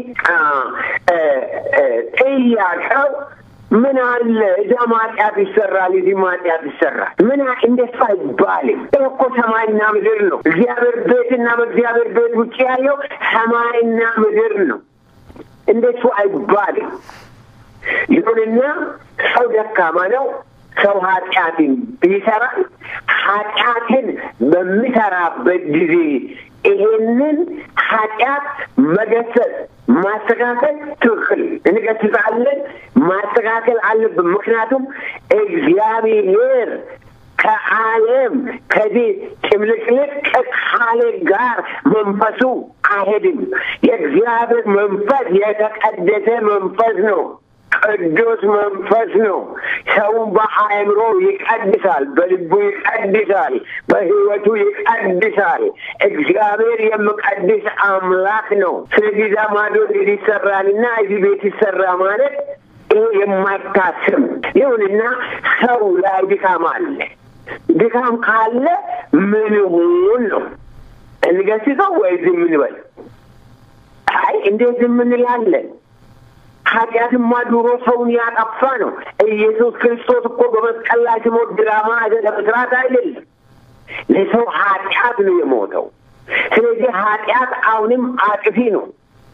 ጥያቄው ምን አለ እዛ ማጥያት ይሰራል፣ እዚህ ማጥያት ይሰራል። ምን እንደሱ አይባልም። እኮ ሰማይና ምድር ነው። እግዚአብሔር ቤትና በእግዚአብሔር ቤት ውጭ ያለው ሰማይና ምድር ነው። እንደሱ አይባልም። ይሁንና ሰው ደካማ ነው። ሰው ኃጢአትን ይሰራል። ኃጢአትን በሚሰራበት ጊዜ ይሄንን ኃጢአት መገሰጽ ማስተካከል ትክክል እንገስጻለን። ማስተካከል አለብን። ምክንያቱም እግዚአብሔር ከዓለም ከዚህ ጭምልቅልቅ ካለ ጋር መንፈሱ አይሄድም። የእግዚአብሔር መንፈስ የተቀደሰ መንፈስ ነው። ቅዱስ መንፈስ ነው። ሰውን በአእምሮ ይቀድሳል፣ በልቡ ይቀድሳል፣ በሕይወቱ ይቀድሳል። እግዚአብሔር የሚቀድስ አምላክ ነው። ስለዚህ እዛ ማዶ ይሰራልና እዚህ ቤት ይሰራ ማለት ይህ የማይታስብ ይሁንና ሰው ላይ ድካም አለ። ድካም ካለ ምን ሁን ነው እንገስጸው ወይ ዝም እንበል? አይ እንዴት ዝም እንላለን? ኃጢአትማ ድሮ ሰውን ያጠፋ ነው። ኢየሱስ ክርስቶስ እኮ በመስቀል ላይ ሲሞት ድራማ ለመስራት አይደለም፣ ለሰው ኃጢአት ነው የሞተው። ስለዚህ ኃጢአት አሁንም አጥፊ ነው።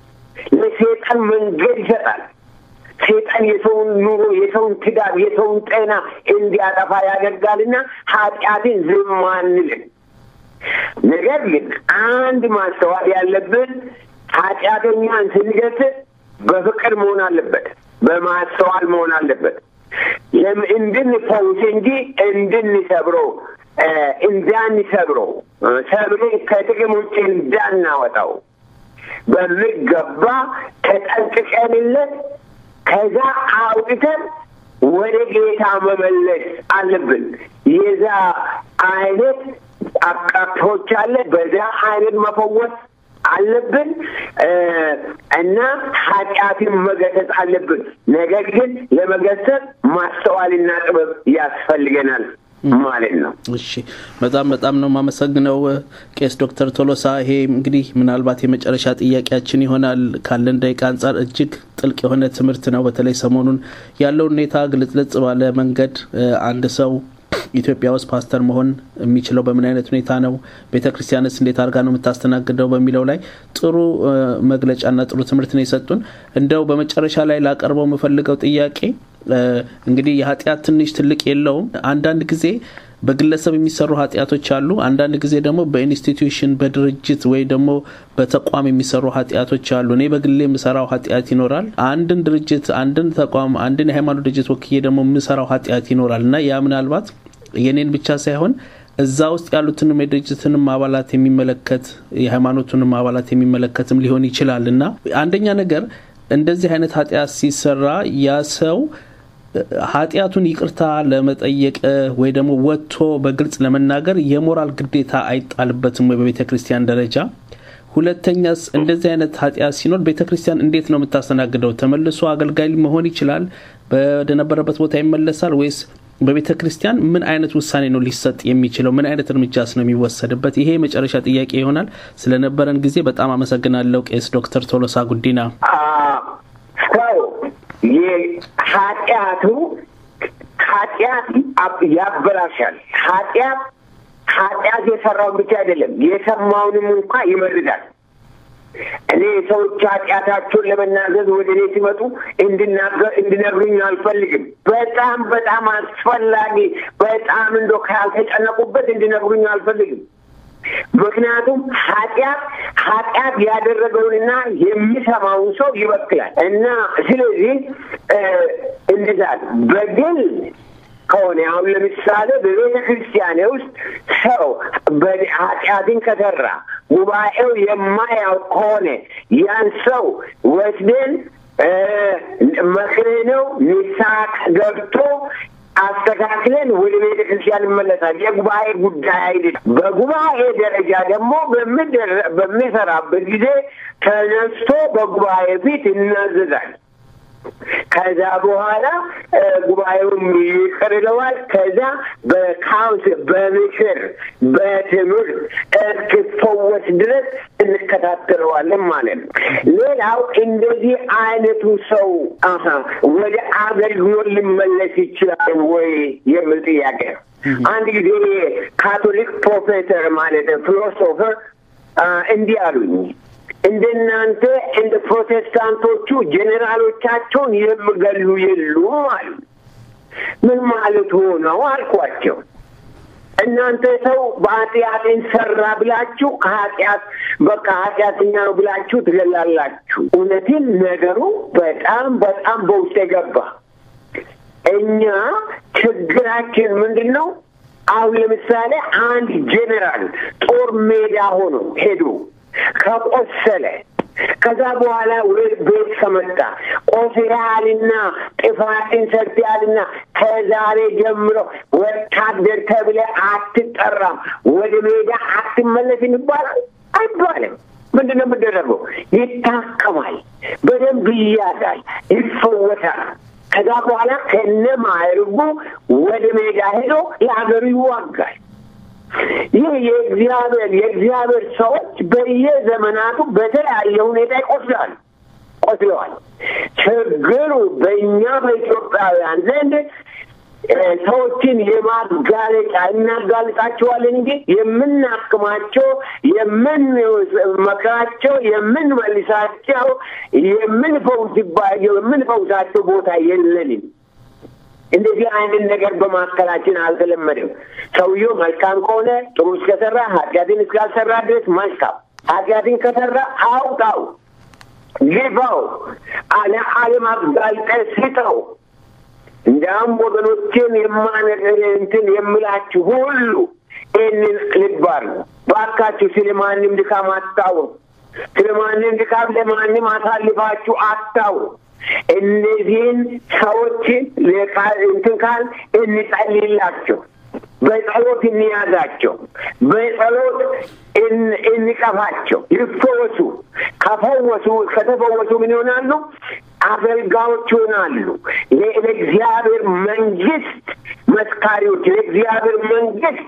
ለሴጣን መንገድ ይሰጣል። ሴጣን የሰውን ኑሮ፣ የሰውን ትዳር፣ የሰውን ጤና እንዲያጠፋ ያደርጋልና ኃጢአትን ዝም አንልም። ነገር ግን አንድ ማስተዋል ያለብን ኃጢአተኛን ስንገስጽ በፍቅር መሆን አለበት፣ በማስተዋል መሆን አለበት። እንድንፈውስ እንጂ እንድንሰብረው እንዳንሰብረው ሰብሬን ከጥቅም ውጭ እንዳናወጣው በሚገባ ተጠንቅቀንለት ከዛ አውጥተን ወደ ጌታ መመለስ አለብን። የዛ አይነት አቃቶች አለ። በዛ አይነት መፈወስ አለብን እና ኃጢአትን መገሰጽ አለብን። ነገር ግን ለመገሰጽ ማስተዋልና ጥበብ ያስፈልገናል ማለት ነው። እሺ፣ በጣም በጣም ነው የማመሰግነው ቄስ ዶክተር ቶሎሳ። ይሄ እንግዲህ ምናልባት የመጨረሻ ጥያቄያችን ይሆናል። ካለን ደቂቃ አንጻር እጅግ ጥልቅ የሆነ ትምህርት ነው። በተለይ ሰሞኑን ያለው ሁኔታ ግልጽልጽ ባለ መንገድ አንድ ሰው ኢትዮጵያ ውስጥ ፓስተር መሆን የሚችለው በምን አይነት ሁኔታ ነው፣ ቤተ ክርስቲያንስ እንዴት አድርጋ ነው የምታስተናግደው በሚለው ላይ ጥሩ መግለጫና ጥሩ ትምህርት ነው የሰጡን። እንደው በመጨረሻ ላይ ላቀርበው የምፈልገው ጥያቄ እንግዲህ የኃጢአት ትንሽ ትልቅ የለውም። አንዳንድ ጊዜ በግለሰብ የሚሰሩ ኃጢአቶች አሉ። አንዳንድ ጊዜ ደግሞ በኢንስቲትዩሽን በድርጅት ወይ ደግሞ በተቋም የሚሰሩ ኃጢአቶች አሉ። እኔ በግሌ የምሰራው ኃጢአት ይኖራል። አንድን ድርጅት፣ አንድን ተቋም፣ አንድን የሃይማኖት ድርጅት ወክዬ ደግሞ የምሰራው ኃጢአት ይኖራል እና ያ ምናልባት የኔን ብቻ ሳይሆን እዛ ውስጥ ያሉትንም የድርጅትንም አባላት የሚመለከት የሃይማኖቱንም አባላት የሚመለከትም ሊሆን ይችላል እና አንደኛ ነገር እንደዚህ አይነት ኃጢአት ሲሰራ ያ ሰው ኃጢአቱን ይቅርታ ለመጠየቅ ወይ ደግሞ ወጥቶ በግልጽ ለመናገር የሞራል ግዴታ አይጣልበትም ወይ በቤተ ክርስቲያን ደረጃ? ሁለተኛስ እንደዚህ አይነት ኃጢአት ሲኖር ቤተ ክርስቲያን እንዴት ነው የምታስተናግደው? ተመልሶ አገልጋይ መሆን ይችላል? ወደነበረበት ቦታ ይመለሳል ወይስ በቤተ ክርስቲያን ምን አይነት ውሳኔ ነው ሊሰጥ የሚችለው? ምን አይነት እርምጃስ ነው የሚወሰድበት? ይሄ የመጨረሻ ጥያቄ ይሆናል። ስለነበረን ጊዜ በጣም አመሰግናለሁ ቄስ ዶክተር ቶሎሳ ጉዲና። ሰው የኃጢአቱ ኃጢአት ያበላሻል። ኃጢአት ኃጢአት የሰራውን ብቻ አይደለም የሰማውንም እንኳ ይመርዳል። እኔ ሰዎች ኃጢአታቸውን ለመናዘዝ ወደ እኔ ሲመጡ እንድናገር እንድነግሩኝ አልፈልግም። በጣም በጣም አስፈላጊ በጣም እንዶ ካልተጨነቁበት እንድነግሩኝ አልፈልግም። ምክንያቱም ኃጢአት ኃጢአት ያደረገውንና የሚሰማውን ሰው ይበክላል እና ስለዚህ እንድዛል በግል ከሆነ አሁን ለምሳሌ በቤተ ክርስቲያን ውስጥ ሰው ኃጢአትን ከሰራ ጉባኤው የማያውቅ ከሆነ ያን ሰው ወስደን መክረነው ንስሐ ገብቶ አስተካክለን ወደ ቤተ ክርስቲያን ይመለሳል። የጉባኤ ጉዳይ አይደለም። በጉባኤ ደረጃ ደግሞ በሚሰራበት ጊዜ ተነስቶ በጉባኤ ፊት ይናዘዛል። ከዛ በኋላ ጉባኤውም ይቅር ይለዋል። ከዛ በካውንስል በምክር በትምህርት እስኪፈወስ ድረስ እንከታተለዋለን ማለት ነው። ሌላው እንደዚህ አይነቱ ሰው ወደ አገልግሎት ሊመለስ ይችላል ወይ የሚል ጥያቄ ነው። አንድ ጊዜ ካቶሊክ ፕሮፌሰር ማለት ፊሎሶፈር እንዲህ አሉኝ እንደናንተ እንደ ፕሮቴስታንቶቹ ጄኔራሎቻቸውን የሚገሉ የሉም አሉ። ምን ማለት ሆነው አልኳቸው። እናንተ ሰው በኃጢአትን ሰራ ብላችሁ ከኃጢአት በቃ ኃጢአተኛ ነው ብላችሁ ትገላላችሁ። እውነትን ነገሩ በጣም በጣም በውስጥ የገባ እኛ ችግራችን ምንድን ነው? አሁን ለምሳሌ አንድ ጄኔራል ጦር ሜዳ ሆኖ ሄዱ ከቆሰለ ከዛ በኋላ ወደ ቤት ከመጣ ቆስለሃልና ጥፋትን ሰርተሃልና ከዛሬ ጀምሮ ወታደር ተብለህ አትጠራም፣ ወደ ሜዳ አትመለስም ይባላል አይባልም። ምንድን ነው የምደረገው? ይታከማል፣ በደንብ ይያዛል፣ ይፈወሳል። ከዛ በኋላ ከነ ማዕረጉ ወደ ሜዳ ሄዶ ለሀገሩ ይዋጋል። ይህ የእግዚአብሔር የእግዚአብሔር ሰዎች በየዘመናቱ በተለያየ ሁኔታ ይቆስላሉ ቆስለዋል። ችግሩ በእኛ በኢትዮጵያውያን ዘንድ ሰዎችን የማጋለጫ እናጋልጣቸዋለን እንጂ የምናክማቸው፣ የምንመክራቸው፣ የምንመልሳቸው፣ የምንፈውስባቸው የምንፈውሳቸው ቦታ የለንም። እንደዚህ አይነት ነገር በማካከላችን አልተለመደም። ሰውየው መልካም ከሆነ ጥሩ እስከሰራ ኃጢአትን እስካልሰራ ድረስ መልካም፣ ኃጢአትን ከሰራ አውጣው፣ ግፋው፣ አለ ዓለም አጋልጠህ ስጠው። እንዲያም ወገኖችን የማነገር እንትን የምላችሁ ሁሉ ይህንን ልብ አድርጉ ባካችሁ። ስለ ማንም ድካም አታውሩ። ስለ ማንም ድካም ለማንም አሳልፋችሁ አታውሩ። እነዚህን ሰዎች እንትን ካል እንጸልይላቸው፣ በጸሎት እንያዛቸው፣ በጸሎት እንቀፋቸው፣ ይፈወሱ። ከፈወሱ ከተፈወሱ ምን ይሆናሉ? አገልጋዮች ይሆናሉ። ለእግዚአብሔር መንግስት መስካሪዎች፣ ለእግዚአብሔር መንግስት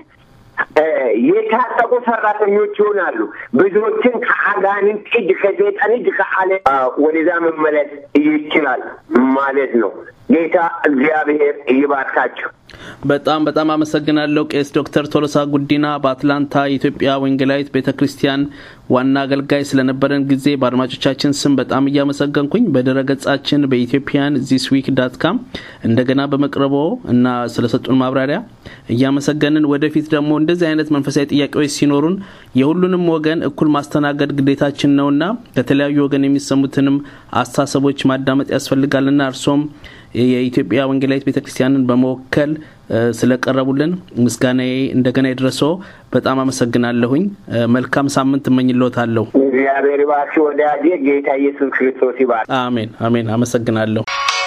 የታጠቁ ሰራተኞች ይሆናሉ። ብዙዎችን ከአጋንንት እጅ ከሰይጣን እጅ ከአለ ወደዛ መመለስ ይችላል ማለት ነው። ጌታ እግዚአብሔር ይባርካቸው። በጣም በጣም አመሰግናለሁ ቄስ ዶክተር ቶሎሳ ጉዲና በአትላንታ የኢትዮጵያ ወንጌላዊት ቤተ ክርስቲያን ዋና አገልጋይ ስለነበረን ጊዜ በአድማጮቻችን ስም በጣም እያመሰገንኩኝ በድረ ገጻችን በኢትዮጵያን ዚስ ዊክ ዳት ካም እንደገና በመቅረቦ እና ስለሰጡን ማብራሪያ እያመሰገንን ወደፊት ደግሞ እንደዚህ አይነት መንፈሳዊ ጥያቄዎች ሲኖሩን የሁሉንም ወገን እኩል ማስተናገድ ግዴታችን ነውና ከተለያዩ ወገን የሚሰሙትንም አስተሳሰቦች ማዳመጥ ያስፈልጋልና እርሶም የኢትዮጵያ ወንጌላዊት ቤተ ክርስቲያንን በመወከል ስለቀረቡልን ምስጋናዬ እንደገና ይድረሶ። በጣም አመሰግናለሁኝ። መልካም ሳምንት እመኝልዎታለሁ። እግዚአብሔር ይባርክ ወዳጄ። ጌታ ኢየሱስ ክርስቶስ ይባርክ። አሜን አሜን። አመሰግናለሁ።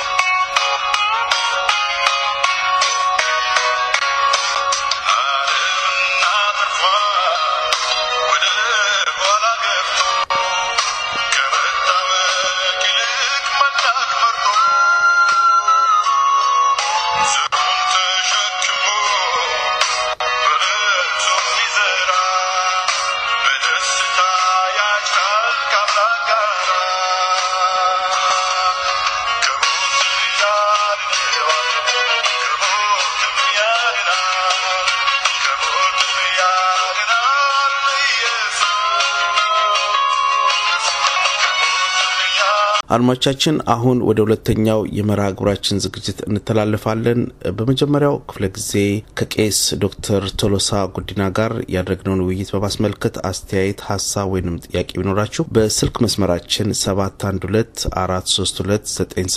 አድማጮቻችን አሁን ወደ ሁለተኛው የመርሃ ግብራችን ዝግጅት እንተላለፋለን። በመጀመሪያው ክፍለ ጊዜ ከቄስ ዶክተር ቶሎሳ ጉዲና ጋር ያደረግነውን ውይይት በማስመልከት አስተያየት፣ ሀሳብ ወይንም ጥያቄ ቢኖራችሁ በስልክ መስመራችን 712 432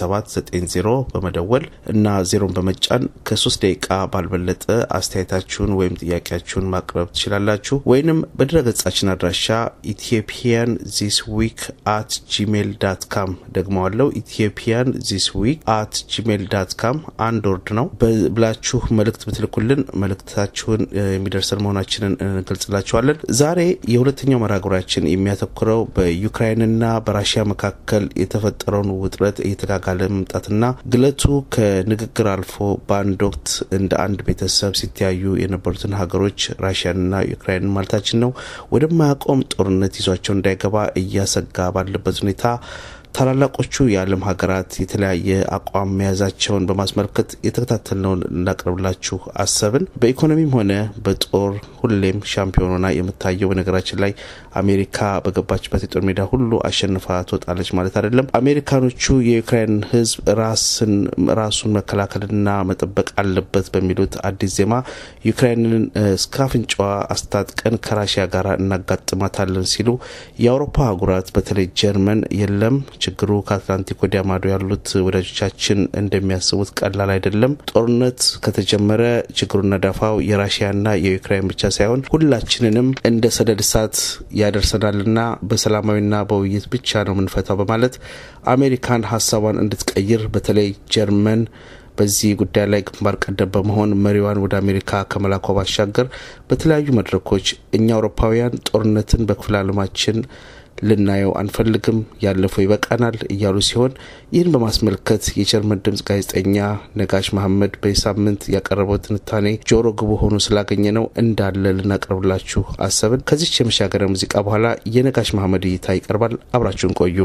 9790 በመደወል እና ዜሮን በመጫን ከሶስት ደቂቃ ባልበለጠ አስተያየታችሁን ወይም ጥያቄያችሁን ማቅረብ ትችላላችሁ። ወይንም በድረገጻችን አድራሻ ኢትዮጵያን ዚስ ዊክ አት ጂሜል ዳት ካም ደግመዋለው ኢትዮጵያን ዚስ ዊክ አት ጂሜል ዳት ካም አንድ ወርድ ነው ብላችሁ መልእክት ብትልኩልን መልእክታችሁን የሚደርሰን መሆናችንን እንገልጽላችኋለን። ዛሬ የሁለተኛው መርሃ ግብራችን የሚያተኩረው በዩክራይንና በራሽያ መካከል የተፈጠረውን ውጥረት እየተጋጋለ መምጣትና ግለቱ ከንግግር አልፎ በአንድ ወቅት እንደ አንድ ቤተሰብ ሲተያዩ የነበሩትን ሀገሮች ራሽያንና ዩክራይንን ማለታችን ነው ወደማያቆም ጦርነት ይዟቸው እንዳይገባ እያሰጋ ባለበት ሁኔታ ታላላቆቹ የዓለም ሀገራት የተለያየ አቋም መያዛቸውን በማስመልከት የተከታተልነውን እናቅርብላችሁ አሰብን። በኢኮኖሚም ሆነ በጦር ሁሌም ሻምፒዮን ሆና የምታየው በነገራችን ላይ አሜሪካ በገባችበት የጦር ሜዳ ሁሉ አሸንፋ ትወጣለች ማለት አይደለም። አሜሪካኖቹ የዩክራይን ሕዝብ ራስን ራሱን መከላከልና መጠበቅ አለበት በሚሉት አዲስ ዜማ ዩክራይንን እስከ አፍንጫዋ አስታጥቀን ከራሽያ ጋር እናጋጥማታለን ሲሉ የአውሮፓ አህጉራት በተለይ ጀርመን የለም ችግሩ ከአትላንቲክ ወዲያ ማዶ ያሉት ወዳጆቻችን እንደሚያስቡት ቀላል አይደለም። ጦርነት ከተጀመረ ችግሩና ዳፋው የራሽያና የዩክራይን ብቻ ሳይሆን ሁላችንንም እንደ ሰደድ እሳት ያደርሰናልና በሰላማዊና በውይይት ብቻ ነው የምንፈታው በማለት አሜሪካን ሀሳቧን እንድትቀይር በተለይ ጀርመን በዚህ ጉዳይ ላይ ግንባር ቀደም በመሆን መሪዋን ወደ አሜሪካ ከመላኳ ባሻገር በተለያዩ መድረኮች እኛ አውሮፓውያን ጦርነትን በክፍለ ዓለማችን ልናየው አንፈልግም፣ ያለፈው ይበቃናል እያሉ ሲሆን ይህን በማስመልከት የጀርመን ድምጽ ጋዜጠኛ ነጋሽ መሐመድ በሳምንት ያቀረበው ትንታኔ ጆሮ ግቡ ሆኖ ስላገኘ ነው እንዳለ ልናቀርብላችሁ አሰብን። ከዚች የመሻገሪያ ሙዚቃ በኋላ የነጋሽ መሐመድ እይታ ይቀርባል። አብራችሁን ቆዩ።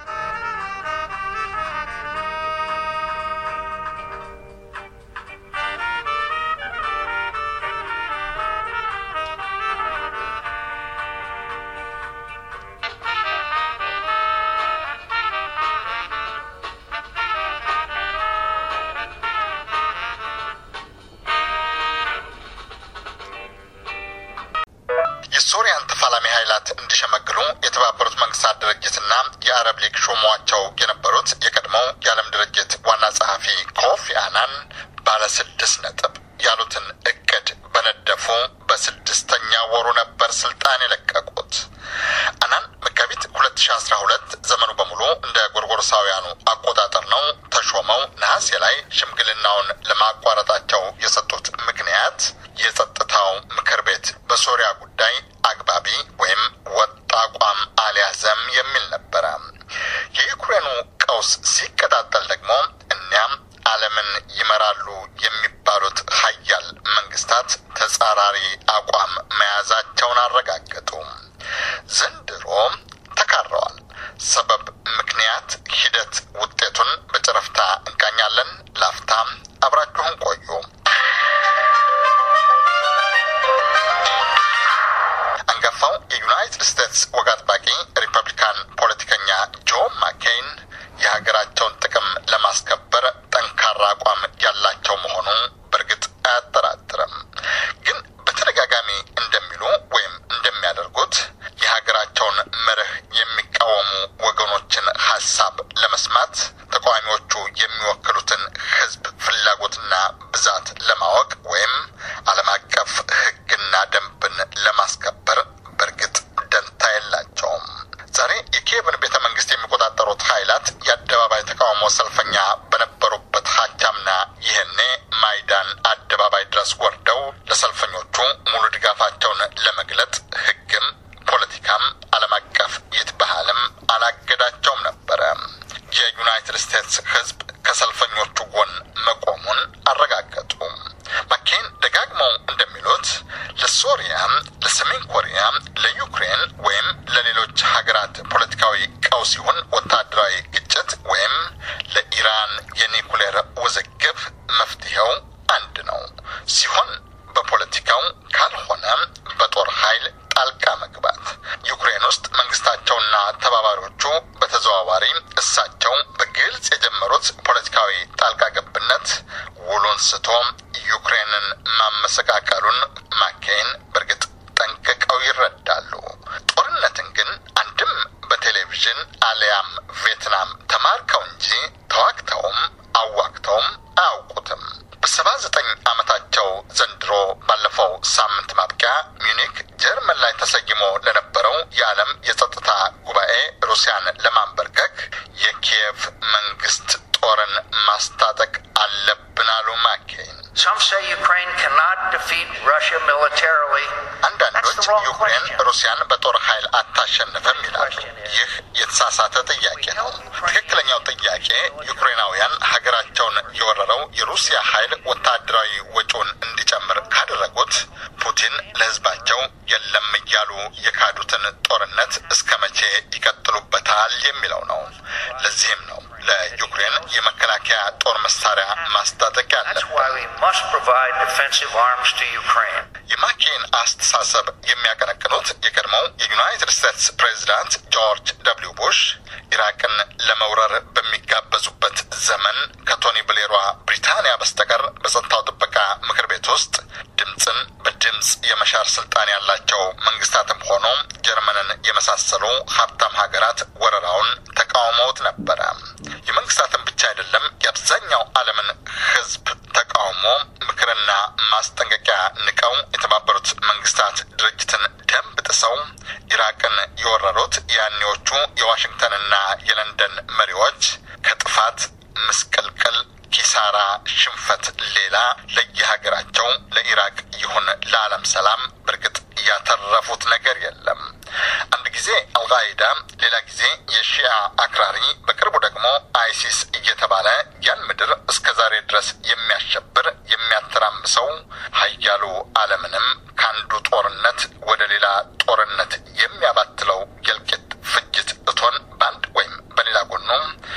የሶሪያን ተፋላሚ ኃይላት እንዲሸመግሉ የተባበሩት መንግስታት ድርጅትና የአረብ ሊግ ሾሟቸው የነበሩት የቀድሞው የዓለም ድርጅት ዋና ጸሐፊ ኮፊ አናን ባለ ስድስት ነጥብ ያሉትን እቅድ በነደፉ በስድስተኛ ወሩ ነበር ስልጣን የለቀቁት። አናን መጋቢት ሁለት ሺ አስራ ሁለት ዘመኑ በሙሉ እንደ ጎርጎሮሳውያኑ አቆጣጠር ነው ተሾመው ነሐሴ ላይ ሽምግልናውን ለማቋረጣቸው የሰጡት ምክንያት የጸጥታው ምክር ቤት በሶሪያ ጉዳይ አግባቢ ወይም ወጥ አቋም አልያዘም የሚል ነበረ። የዩክሬኑ ቀውስ ሲቀጣጠል ደግሞ እኒያም ዓለምን ይመራሉ የሚባሉት ሀያል መንግስታት ተጻራሪ አቋም መያዛቸውን አረጋገጡ። ዘንድሮ ተካረዋል። ሰበብ፣ ምክንያት፣ ሂደት፣ ውጤቱን በጨረፍታ እንቃኛለን። ላፍታም አብራችሁን ቆዩ። አንጋፋው የዩናይትድ ስቴትስ ወግ አጥባቂ ሪፐብሊካን ፖለቲከኛ ጆ ማኬይን የሀገራቸውን ጥቅም ለማስከበር ጠንካራ አቋም ያላቸው መሆኑ በእርግጥ አያጠራጥርም። ግን በተደጋጋሚ እንደሚሉ ወይም እንደሚያደርጉት የሀገራቸውን መርህ የሚቃወሙ ወገኖችን ሀሳብ ለመስማት ተቃዋሚዎቹ የሚወክሉትን ሕዝብ ፍላጎትና ብዛት ለማወቅ ወይም ዓለም አቀፍ ሕግና ደንብን ለማስከበር በእርግጥ ደንታ የላቸውም። ዛሬ የኪየቭን ቤተ መንግስት የሚቆጣጠሩት ኃይላት የአደባባይ ተቃውሞ ሰልፈኛ በነበሩበት ሀቻምና ይህኔ ማይዳን አደባባይ ድረስ ወርደው ለሰልፈኞቹ ሙሉ ድጋፋቸውን ለመግለጥ ሕግም ፖለቲካም ዓለም አቀፍ ይትባህልም አላገዳቸውም ነበረ። የዩናይትድ ስቴትስ ሕዝብ ከሰልፈኞቹ ጎን መቆሙን አረጋገጡ። ማኬን ደጋግመው እንደሚሉት ለሶሪያ፣ ለሰሜን ኮሪያ፣ ለዩክሬን ወይም ለሌሎች ሀገራት ፖለቲካዊ ቀውስ ይሁን ወታደራዊ ግጭት ወይም ለኢራን የኒኩሌር ውዝግብ መፍትሄው አንድ ነው ሲሆን በፖለቲካው ካልሆነ በጦር ኃይል ጣልቃ መግባት። ዩክሬን ውስጥ መንግስታቸውና ተባባሪዎቹ በተዘዋዋሪ እሳቸው በግልጽ የጀመሩት ፖለቲካዊ ጣልቃ ገብነት ውሉን ስቶ ዩክሬንን ማመሰቃቀሉን ማኬን በእርግጥ ጠንቅቀው ይረዳሉ። ጦርነትን ግን አንድም በቴሌቪዥን አሊያም ቪየትናም ተማርከው እንጂ ተዋግተውም አዋግተውም አያውቁትም። በሰባ ዘጠኝ ዓመታቸው ዘንድሮ ባለፈው ሳምንት ማብቂያ ሚዩኒክ ጀርመን ላይ ተሰይሞ ለነበረው የዓለም የጸጥታ ጉባኤ ሩሲያን ለማንበርከክ የኪየቭ መንግስት ጦርን ማስታጠቅ አለብን አሉ ማኬን። Some say Ukraine cannot defeat Russia militarily. አንዳንዶች ዩክሬን ሩሲያን በጦር ኃይል አታሸንፍም ይላሉ። ይህ የተሳሳተ ጥያቄ ነው። ትክክለኛው ጥያቄ ዩክሬናውያን ሀገራቸውን የወረረው የሩሲያ ኃይል ወታደራዊ ወጪውን እንዲጨምር ካደረጉት ፑቲን ለሕዝባቸው የለም እያሉ የካዱትን ጦርነት እስከ መቼ ይቀጥሉበታል የሚለው ነው። ለዚህም ነው ለዩክሬን የመከላከያ ጦር መሳሪያ ማስታጠቅ That's ያለበት። why we must provide defensive arms to Ukraine. የማኬን አስተሳሰብ የሚያቀነቅኑት የቀድሞው የዩናይትድ ስቴትስ ፕሬዚዳንት ጆርጅ ደብሊው ቡሽ ኢራቅን ለመውረር በሚጋበዙበት ዘመን ከቶኒ ብሌሯ ብሪታንያ በስተቀር በጸጥታው ጥበቃ ምክር ቤት ውስጥ ድምፅን በድምፅ የመሻር ስልጣን ያላቸው መንግስታትም ሆኖ ጀርመንን የመሳሰሉ ሀብታም ሀገራት ወረራውን ተቃውመውት ነበረ። የመንግስታትን ብቻ አይደለም የአብዛኛው ዓለምን ሕዝብ ተቃውሞ ምክርና ማስጠንቀቂያ ንቀው የተባበሩት መንግስታት ድርጅትን ደንብ ጥሰው ኢራቅን የወረሩት ያኔዎቹ የዋሽንግተንና የለንደን መሪዎች ከጥፋት ምስቅልቅል፣ ኪሳራ፣ ሽንፈት ሌላ ለየሀገራቸው ለኢራቅ ይሁን ለዓለም ሰላም በእርግጥ ያተረፉት ነገር የለም። አንድ ጊዜ አልቃይዳ፣ ሌላ ጊዜ የሺአ አክራሪ፣ በቅርቡ ደግሞ አይሲስ እየተባለ ያን ምድር እስከ ዛሬ ድረስ የሚያሸብር የሚያተራምሰው ሀያሉ ዓለምንም ከአንዱ ጦርነት ወደ ሌላ ጦርነት የሚያባትለው የእልቂት ፍጅት እቶን በአንድ ወይም በሌላ ጎኑ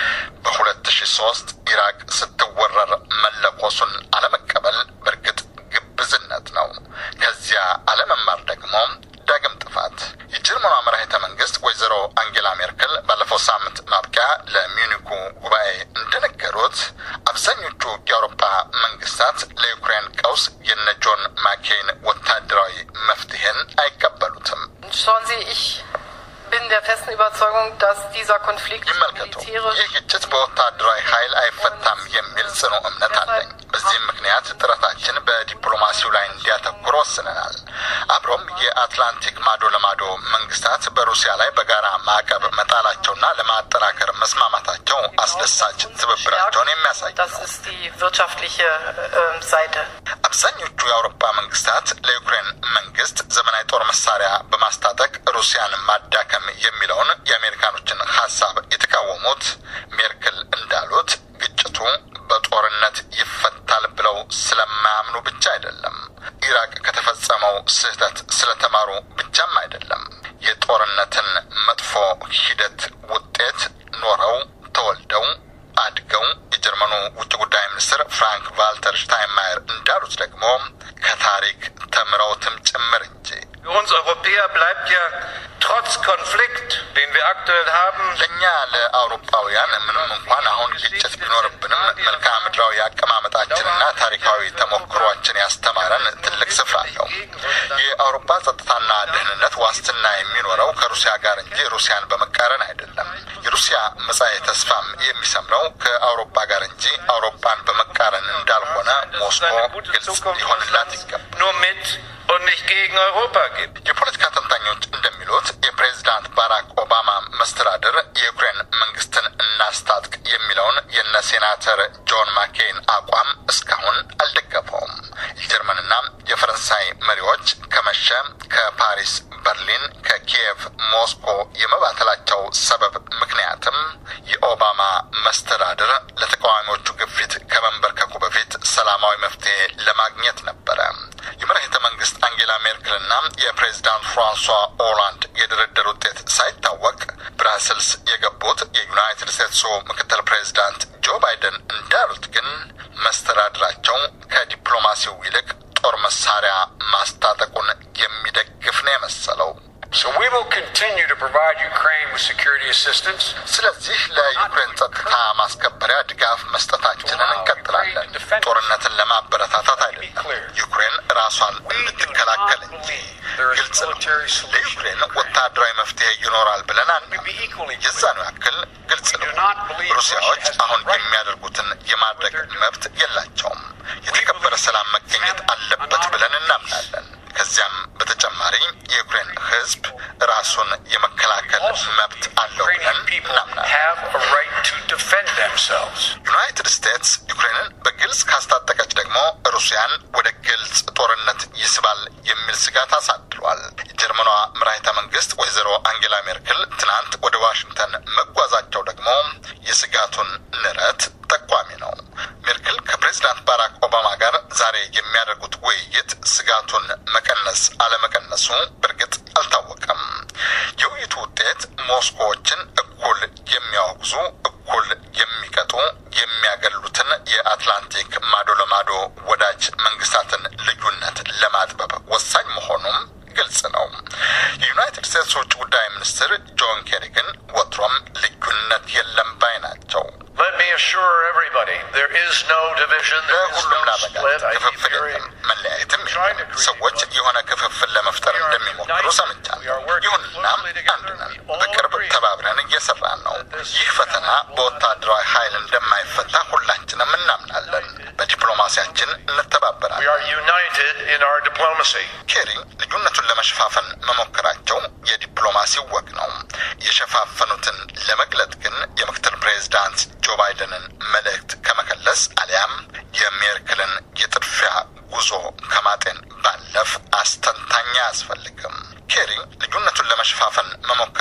በሁለት ሺ ሶስት ኢራቅ ስትወረር መለኮሱን አለመቀበል በእርግጥ ግብዝነት ነው። ከዚያ አለመማር ደግሞ ዳግም ጥፋት። የጀርመኗ መራሄተ መንግስት ወይዘሮ አንጌላ ሜርክል ባለፈው ሳምንት ማብቂያ ለሚዩኒኩ ጉባኤ እንደነገሩት አብዛኞቹ የአውሮፓ መንግስታት ለዩክሬን ቀውስ የነ ጆን ማኬይን ወታደራዊ መፍትሄን አይቀበሉትም። Schauen Sie, ich bin der festen Überzeugung, dass dieser Konflikt ይመልከቱ፣ militärisch ይህ ግጭት በወታደራዊ ኃይል አይፈታም የሚል ጽኑ እምነት አለኝ። በዚህም ምክንያት ጥረታችን በዲፕሎማሲው ላይ እንዲያተኩር ወስነናል። አብሮም የአትላንቲክ ማዶ ለማዶ መንግስታት በሩሲያ ላይ በጋራ ማዕቀብ መጣላቸውና ለማጠናከር መስማማታቸው አስደሳች ትብብራቸውን የሚያሳይ Das ist die wirtschaftliche ähm, Seite. አብዛኞቹ የአውሮፓ መንግስታት ለዩክሬን መንግስት ዘመናዊ ጦር መሳሪያ በማስታጠቅ ሩሲያን ማዳከም የሚለውን የአሜሪካኖችን ሀሳብ የተቃወሙት ሜርክል እንዳሉት ግጭቱ በጦርነት ይፈታል ብለው ስለማያምኑ ብቻ አይደለም። ኢራቅ ከተፈጸመው ስህተት ስለተማሩ ብቻም አይደለም። የጦርነትን መጥፎ ሂደት ውጤት ኖረው ተወልደው አድገው የጀርመኑ ውጭ ጉዳይ ሚኒስትር ፍራንክ ቫልተር ሽታይንማየር እንዳሉት ደግሞ ከታሪክ ተምረውትም ጭምር እንጂ Für uns Europäer bleibt ja trotz Konflikt, den wir aktuell haben, ለእኛ ለአውሮፓውያን ምንም እንኳን አሁን ግጭት ቢኖርብንም መልክዓ ምድራዊ አቀማመጣችንና ታሪካዊ ተሞክሯችን ያስተማረን ትልቅ ስፍራ አለው። የአውሮፓ ጸጥታና ደህንነት ዋስትና የሚኖረው ከሩሲያ ጋር እንጂ ሩሲያን በመቃረን አይደለም። የሩሲያ መጻኤ ተስፋም የሚሰምረው ከአውሮፓ ጋር እንጂ አውሮፓን በመቃረን እንዳልሆነ ሞስኮ eine gute ግልጽ Zukunft ሊሆንላት ይገባል። nur mit und nicht gegen Europa gibt. የፖለቲካ ተንታኞች እንደሚሉት የፕሬዚዳንት ባራክ ኦባማ መስተዳድር የዩክሬን መንግስትን እናስታጥቅ የሚለውን የነ ሴናተር ጆን ማኬይን አቋም እስካሁን አልደገፈውም። የጀርመንና የፈረንሳይ መሪዎች ከመሸ ከፓሪስ በርሊን፣ ከኪየቭ ሞስኮ የመባተላቸው ሰበብ ምክንያትም የኦባማ መስተዳድር ለተቃዋሚዎቹ ግፊት ከመንበርከኩ በፊት ሰላማዊ መፍትሄ ለማግኘት ነበረ። የመራሄተ መንግስት አንጌላ ሜርክልና የፕሬዚዳንት ፍራንሷ ኦላንድ የድርድር ውጤት ሳይታወቅ ብራስልስ የገቡት የዩናይትድ ስቴትሱ ምክትል ፕሬዚዳንት ጆ ባይደን እንዳሉት ግን መስተዳድራቸው ከዲፕሎማሲው ይልቅ ጦር መሳሪያ ማስታጠቁን የሚደግፍ ነው የመሰለው። So we will continue to provide Ukraine with security assistance. ስለዚህ ለዩክሬን ጸጥታ ማስከበሪያ ድጋፍ መስጠታችንን እንቀጥላለን። ጦርነትን ለማበረታታት አይደለም፣ ዩክሬን ራሷን እንድትከላከል እንጂ። ግልጽ ነው፣ ለዩክሬን ወታደራዊ መፍትሄ ይኖራል ብለን አናምንም። የዛኑ ያክል ግልጽ ነው፣ ሩሲያዎች አሁን የሚያደርጉትን የማድረግ መብት የላቸውም። የተከበረ ሰላም መገኘት አለበት ብለን እናምናለን። ከዚያም በተጨማሪ የዩክሬን ሕዝብ ራሱን የመከላከል መብት አለው ብለን Ukrainian people እናምናለን። have a right to defend themselves. ዩናይትድ ስቴትስ ዩክሬንን በግልጽ ካስታጠቀች ደግሞ ሩሲያን ወደ ግልጽ ጦርነት ይስባል የሚል ስጋት አሳድሯል። የጀርመኗ መራሄተ መንግስት ወይዘሮ አንጌላ ሜርክል ትናንት ወደ ዋሽንግተን መጓዛቸው ደግሞ የስጋቱን ንረት ጠቋሚ ነው። ሜርክል ከፕሬዚዳንት ባራክ ኦባማ ጋር ዛሬ የሚያደርጉት ውይይት ስጋቱን መቀነስ አለመቀነሱ በእርግጥ አልታወቀም። የውይይቱ ውጤት ሞስኮዎችን እኩል የሚያወግዙ እኩል የሚቀጡ የሚያገሉትን የአትላንቲክ ማዶ ለማዶ ወዳጅ መንግስታትን ልዩነት ለማጥበብ ወሳኝ መሆኑም ግልጽ ነው። የዩናይትድ ስቴትስ ውጭ ጉዳይ ሚኒስትር ጆን ኬሪ ግን ወትሮም ልዩነት የለም ባይ ናቸው። Let me assure everybody there is no division, there is ለሁሉም no ላበቃ split. I keep ክፍፍል hearing የለም፣ መለያየትም የለም። ሰዎች የሆነ ክፍፍል ለመፍጠር እንደሚሞክሩ ሰምቻለሁ። ይሁንና አንድ ነን፣ በቅርብ ተባብረን እየሰራን ነው። ይህ ፈተና በወታደራዊ ኃይል እንደማይፈታ ሁላችንም እናምናለን። በዲፕሎማሲያችን we እንተባበራለን። are united in our diplomacy. ኬሪ ልዩነቱን ለመሸፋፈን መሞከራቸው የዲፕሎማሲው ወግ ነው። የሸፋፈኑትን ለመግለጥ ግን የምክትል ፕሬዚዳንት ጆ ባይደንን መልእክት ከመከለስ አሊያም የሜርክልን የጥድፊያ ጉዞ ከማጤን ባለፍ አስተንታኝ አያስፈልግም። ኬሪ ልዩነቱን ለመሸፋፈን መሞከር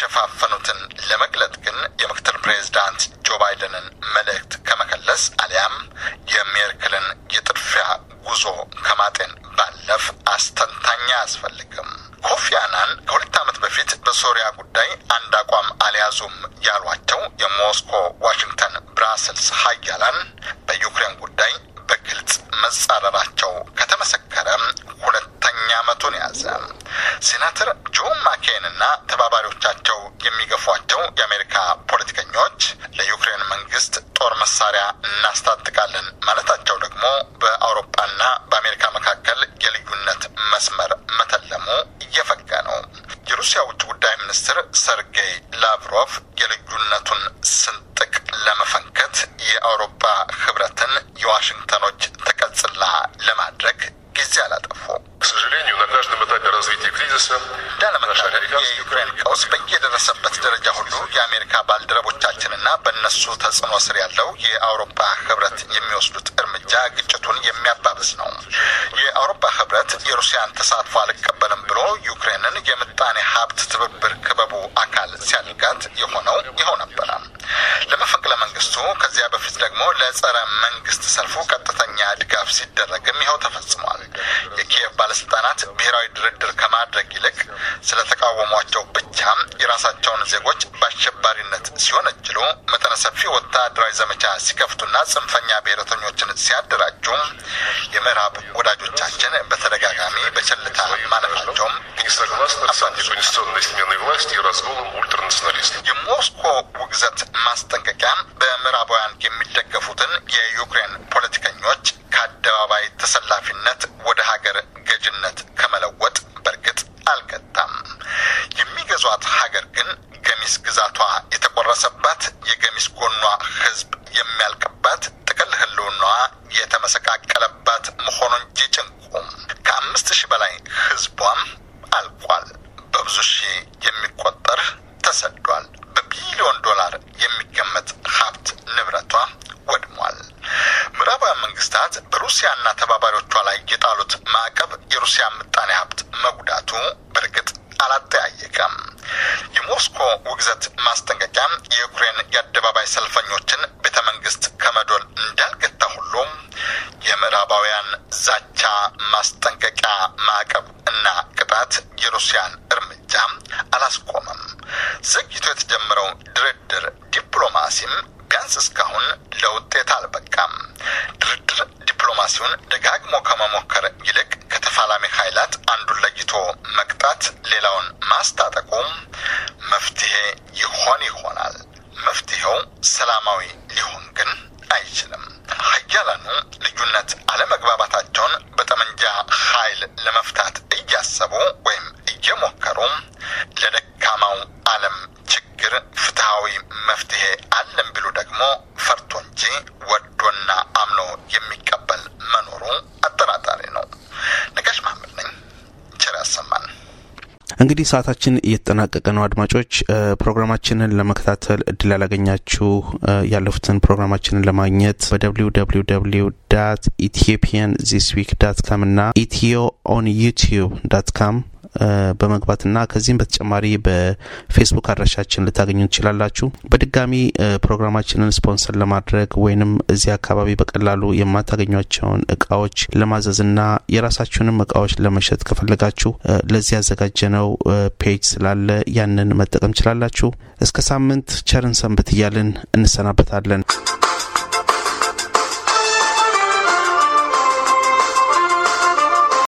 የሸፋፈኑትን ለመግለጥ ግን የምክትል ፕሬዚዳንት ጆ ባይደንን መልእክት ከመከለስ አሊያም የሜርክልን የጥድፊያ ጉዞ ከማጤን ባለፍ አስተንታኝ አያስፈልግም። ኮፊ አናን ከሁለት ዓመት በፊት በሶሪያ ጉዳይ አንድ አቋም አልያዙም ያሏቸው የሞስኮ፣ ዋሽንግተን፣ ብራስልስ ሀያላን በዩክሬን ጉዳይ በግልጽ መጻረራቸው ከተመሰከረ ሁለተኛ ዓመቱን ያዘ። ሴናተር ጆን ማኬን እና ተባባሪዎቻቸው የሚገፏቸው የአሜሪካ ፖለቲከኞች ለዩክሬን መንግስት ጦር መሳሪያ እናስታጥቃለን ማለታቸው ደግሞ በአውሮፓና በአሜሪካ መካከል የልዩነት መስመር መተለሙ እየፈጋ ነው። የሩሲያ ውጭ ጉዳይ ሚኒስትር ሰርጌይ ላቭሮቭ የልዩነቱን ስንጥቅ ለመፈንከት የአውሮፓ ህብረትን የዋሽንግተኖች ተቀጽላ ለማድረግ ጊዜ አላጠፉ። К сожалению, на каждом этапе развития кризиса እንዳለመታደል የዩክሬን ቀውስ በየደረሰበት ደረጃ ሁሉ የአሜሪካ ባልደረቦቻችንና በእነሱ ተጽዕኖ ስር ያለው የአውሮፓ ህብረት የሚወስዱት እርምጃ ግጭቱን የሚያባብስ ነው። የአውሮፓ ህብረት የሩሲያን ተሳትፎ አልቀበልም ብሎ ዩክሬንን የምጣኔ ሀብት ትብብር ክበቡ አካል ሲያደርጋት የሆነው ይኸው ነበረ። ለመፈንቅለ መንግስቱ ከዚያ በፊት ደግሞ ለጸረ መንግስት ሰልፉ ቀጥተኛ ድጋፍ ሲደረግም ይኸው ተፈጽሟል። የኪየቭ ባለስልጣናት ብሔራዊ ድርድር ከማድረግ ይልቅ ስለተቃወሟቸው ብቻ የራሳቸውን ዜጎች በአሸባሪነት ሲወነጅሉ መጠነ ሰፊ ወታደራዊ ዘመቻ ሲከፍቱና ጽንፈኛ ብሔረተኞችን ሲያደራጁ የምዕራብ ወዳጆቻችን በተደጋጋሚ በቸልታ ማለፋቸውም не согласны с антиконституционной сменой власти и разгулом ультранационалистов. የሞስኮ ውግዘት ማስጠንቀቂያ በምዕራባውያን የሚደገፉትን የዩክሬን ፖለቲከኞች ከአደባባይ ተሰላፊነት ወደ ሀገር ገዥነት ከመለወጥ በእርግጥ አልገታም። የሚገዟት ሀገር ግን ገሚስ ግዛቷ የተቆረሰባት፣ የገሚስ ጎኗ ህዝብ የሚያልቅባት፣ ጥቅል ህልውናዋ የተመሰቃቀለባት መሆኑ እንጂ ጭንቁም ከአምስት ሺህ በላይ ህዝቧም አልቋል። በብዙ ሺህ የሚቆጠር ተሰዷል። በቢሊዮን ዶላር የሚገመት ሀብት ንብረቷ ወድሟል። ምዕራባውያን መንግስታት በሩሲያና ተባባሪዎቿ ላይ የጣሉት ማዕቀብ የሩሲያ ምጣኔ ሀብት መጉዳቱ በእርግጥ አላጠያየቀም። የሞስኮ ውግዘት ማስጠንቀቂያ የዩክሬን የአደባባይ ሰልፈኞችን ቤተ መንግስት ከመዶል እንዳልገታ ሁሉም የምዕራባውያን ዛቻ፣ ማስጠንቀቂያ፣ ማዕቀብ እና ቅጣት የሩሲያን እርምጃ አላስቆመም። ዘግይቶ የተጀመረው ድርድር ዲፕሎማሲም ቢያንስ እስካሁን ለውጤት አልበቃም። ድርድር ዲፕሎማሲውን ደጋግሞ ከመሞከር ይልቅ ከተፋላሚ ኃይላት አንዱን ለይቶ መቅጣት፣ ሌላውን ማስታጠቁ መፍትሄ ይሆን ይሆናል። መፍትሄው ሰላማዊ ሊሆን ግን አይችልም። ሀያላኑ ልዩነት አለመግባባታቸውን በጠመንጃ ኃይል ለመፍታት እያሰቡ ወይም እየሞከሩ ለደካማው ዓለም ችግር ፍትሐዊ መፍትሄ አለን ቢሉ ደግሞ ፈርቶ እንጂ ወዶና አምኖ የሚቀበል መኖሩ አጠራጣሪ ነው። ነጋሽ መሐመድ ነኝ። ቸር ያሰማን። እንግዲህ ሰዓታችን እየተጠናቀቀ ነው። አድማጮች ፕሮግራማችንን ለመከታተል እድል ያላገኛችሁ ያለፉትን ፕሮግራማችንን ለማግኘት በደብሊው ደብሊው ደብሊው ዳት ኢትዮጵያን ዚስ ዊክ ዳት ካም እና ኢትዮ ኦን ዩቲዩብ ዳት ካም በመግባትና ከዚህም በተጨማሪ በፌስቡክ አድራሻችን ልታገኙ ትችላላችሁ። በድጋሚ ፕሮግራማችንን ስፖንሰር ለማድረግ ወይንም እዚህ አካባቢ በቀላሉ የማታገኟቸውን እቃዎች ለማዘዝና የራሳችሁንም እቃዎች ለመሸጥ ከፈለጋችሁ ለዚህ ያዘጋጀነው ፔጅ ስላለ ያንን መጠቀም ችላላችሁ። እስከ ሳምንት ቸርን ሰንብት እያልን እንሰናበታለን።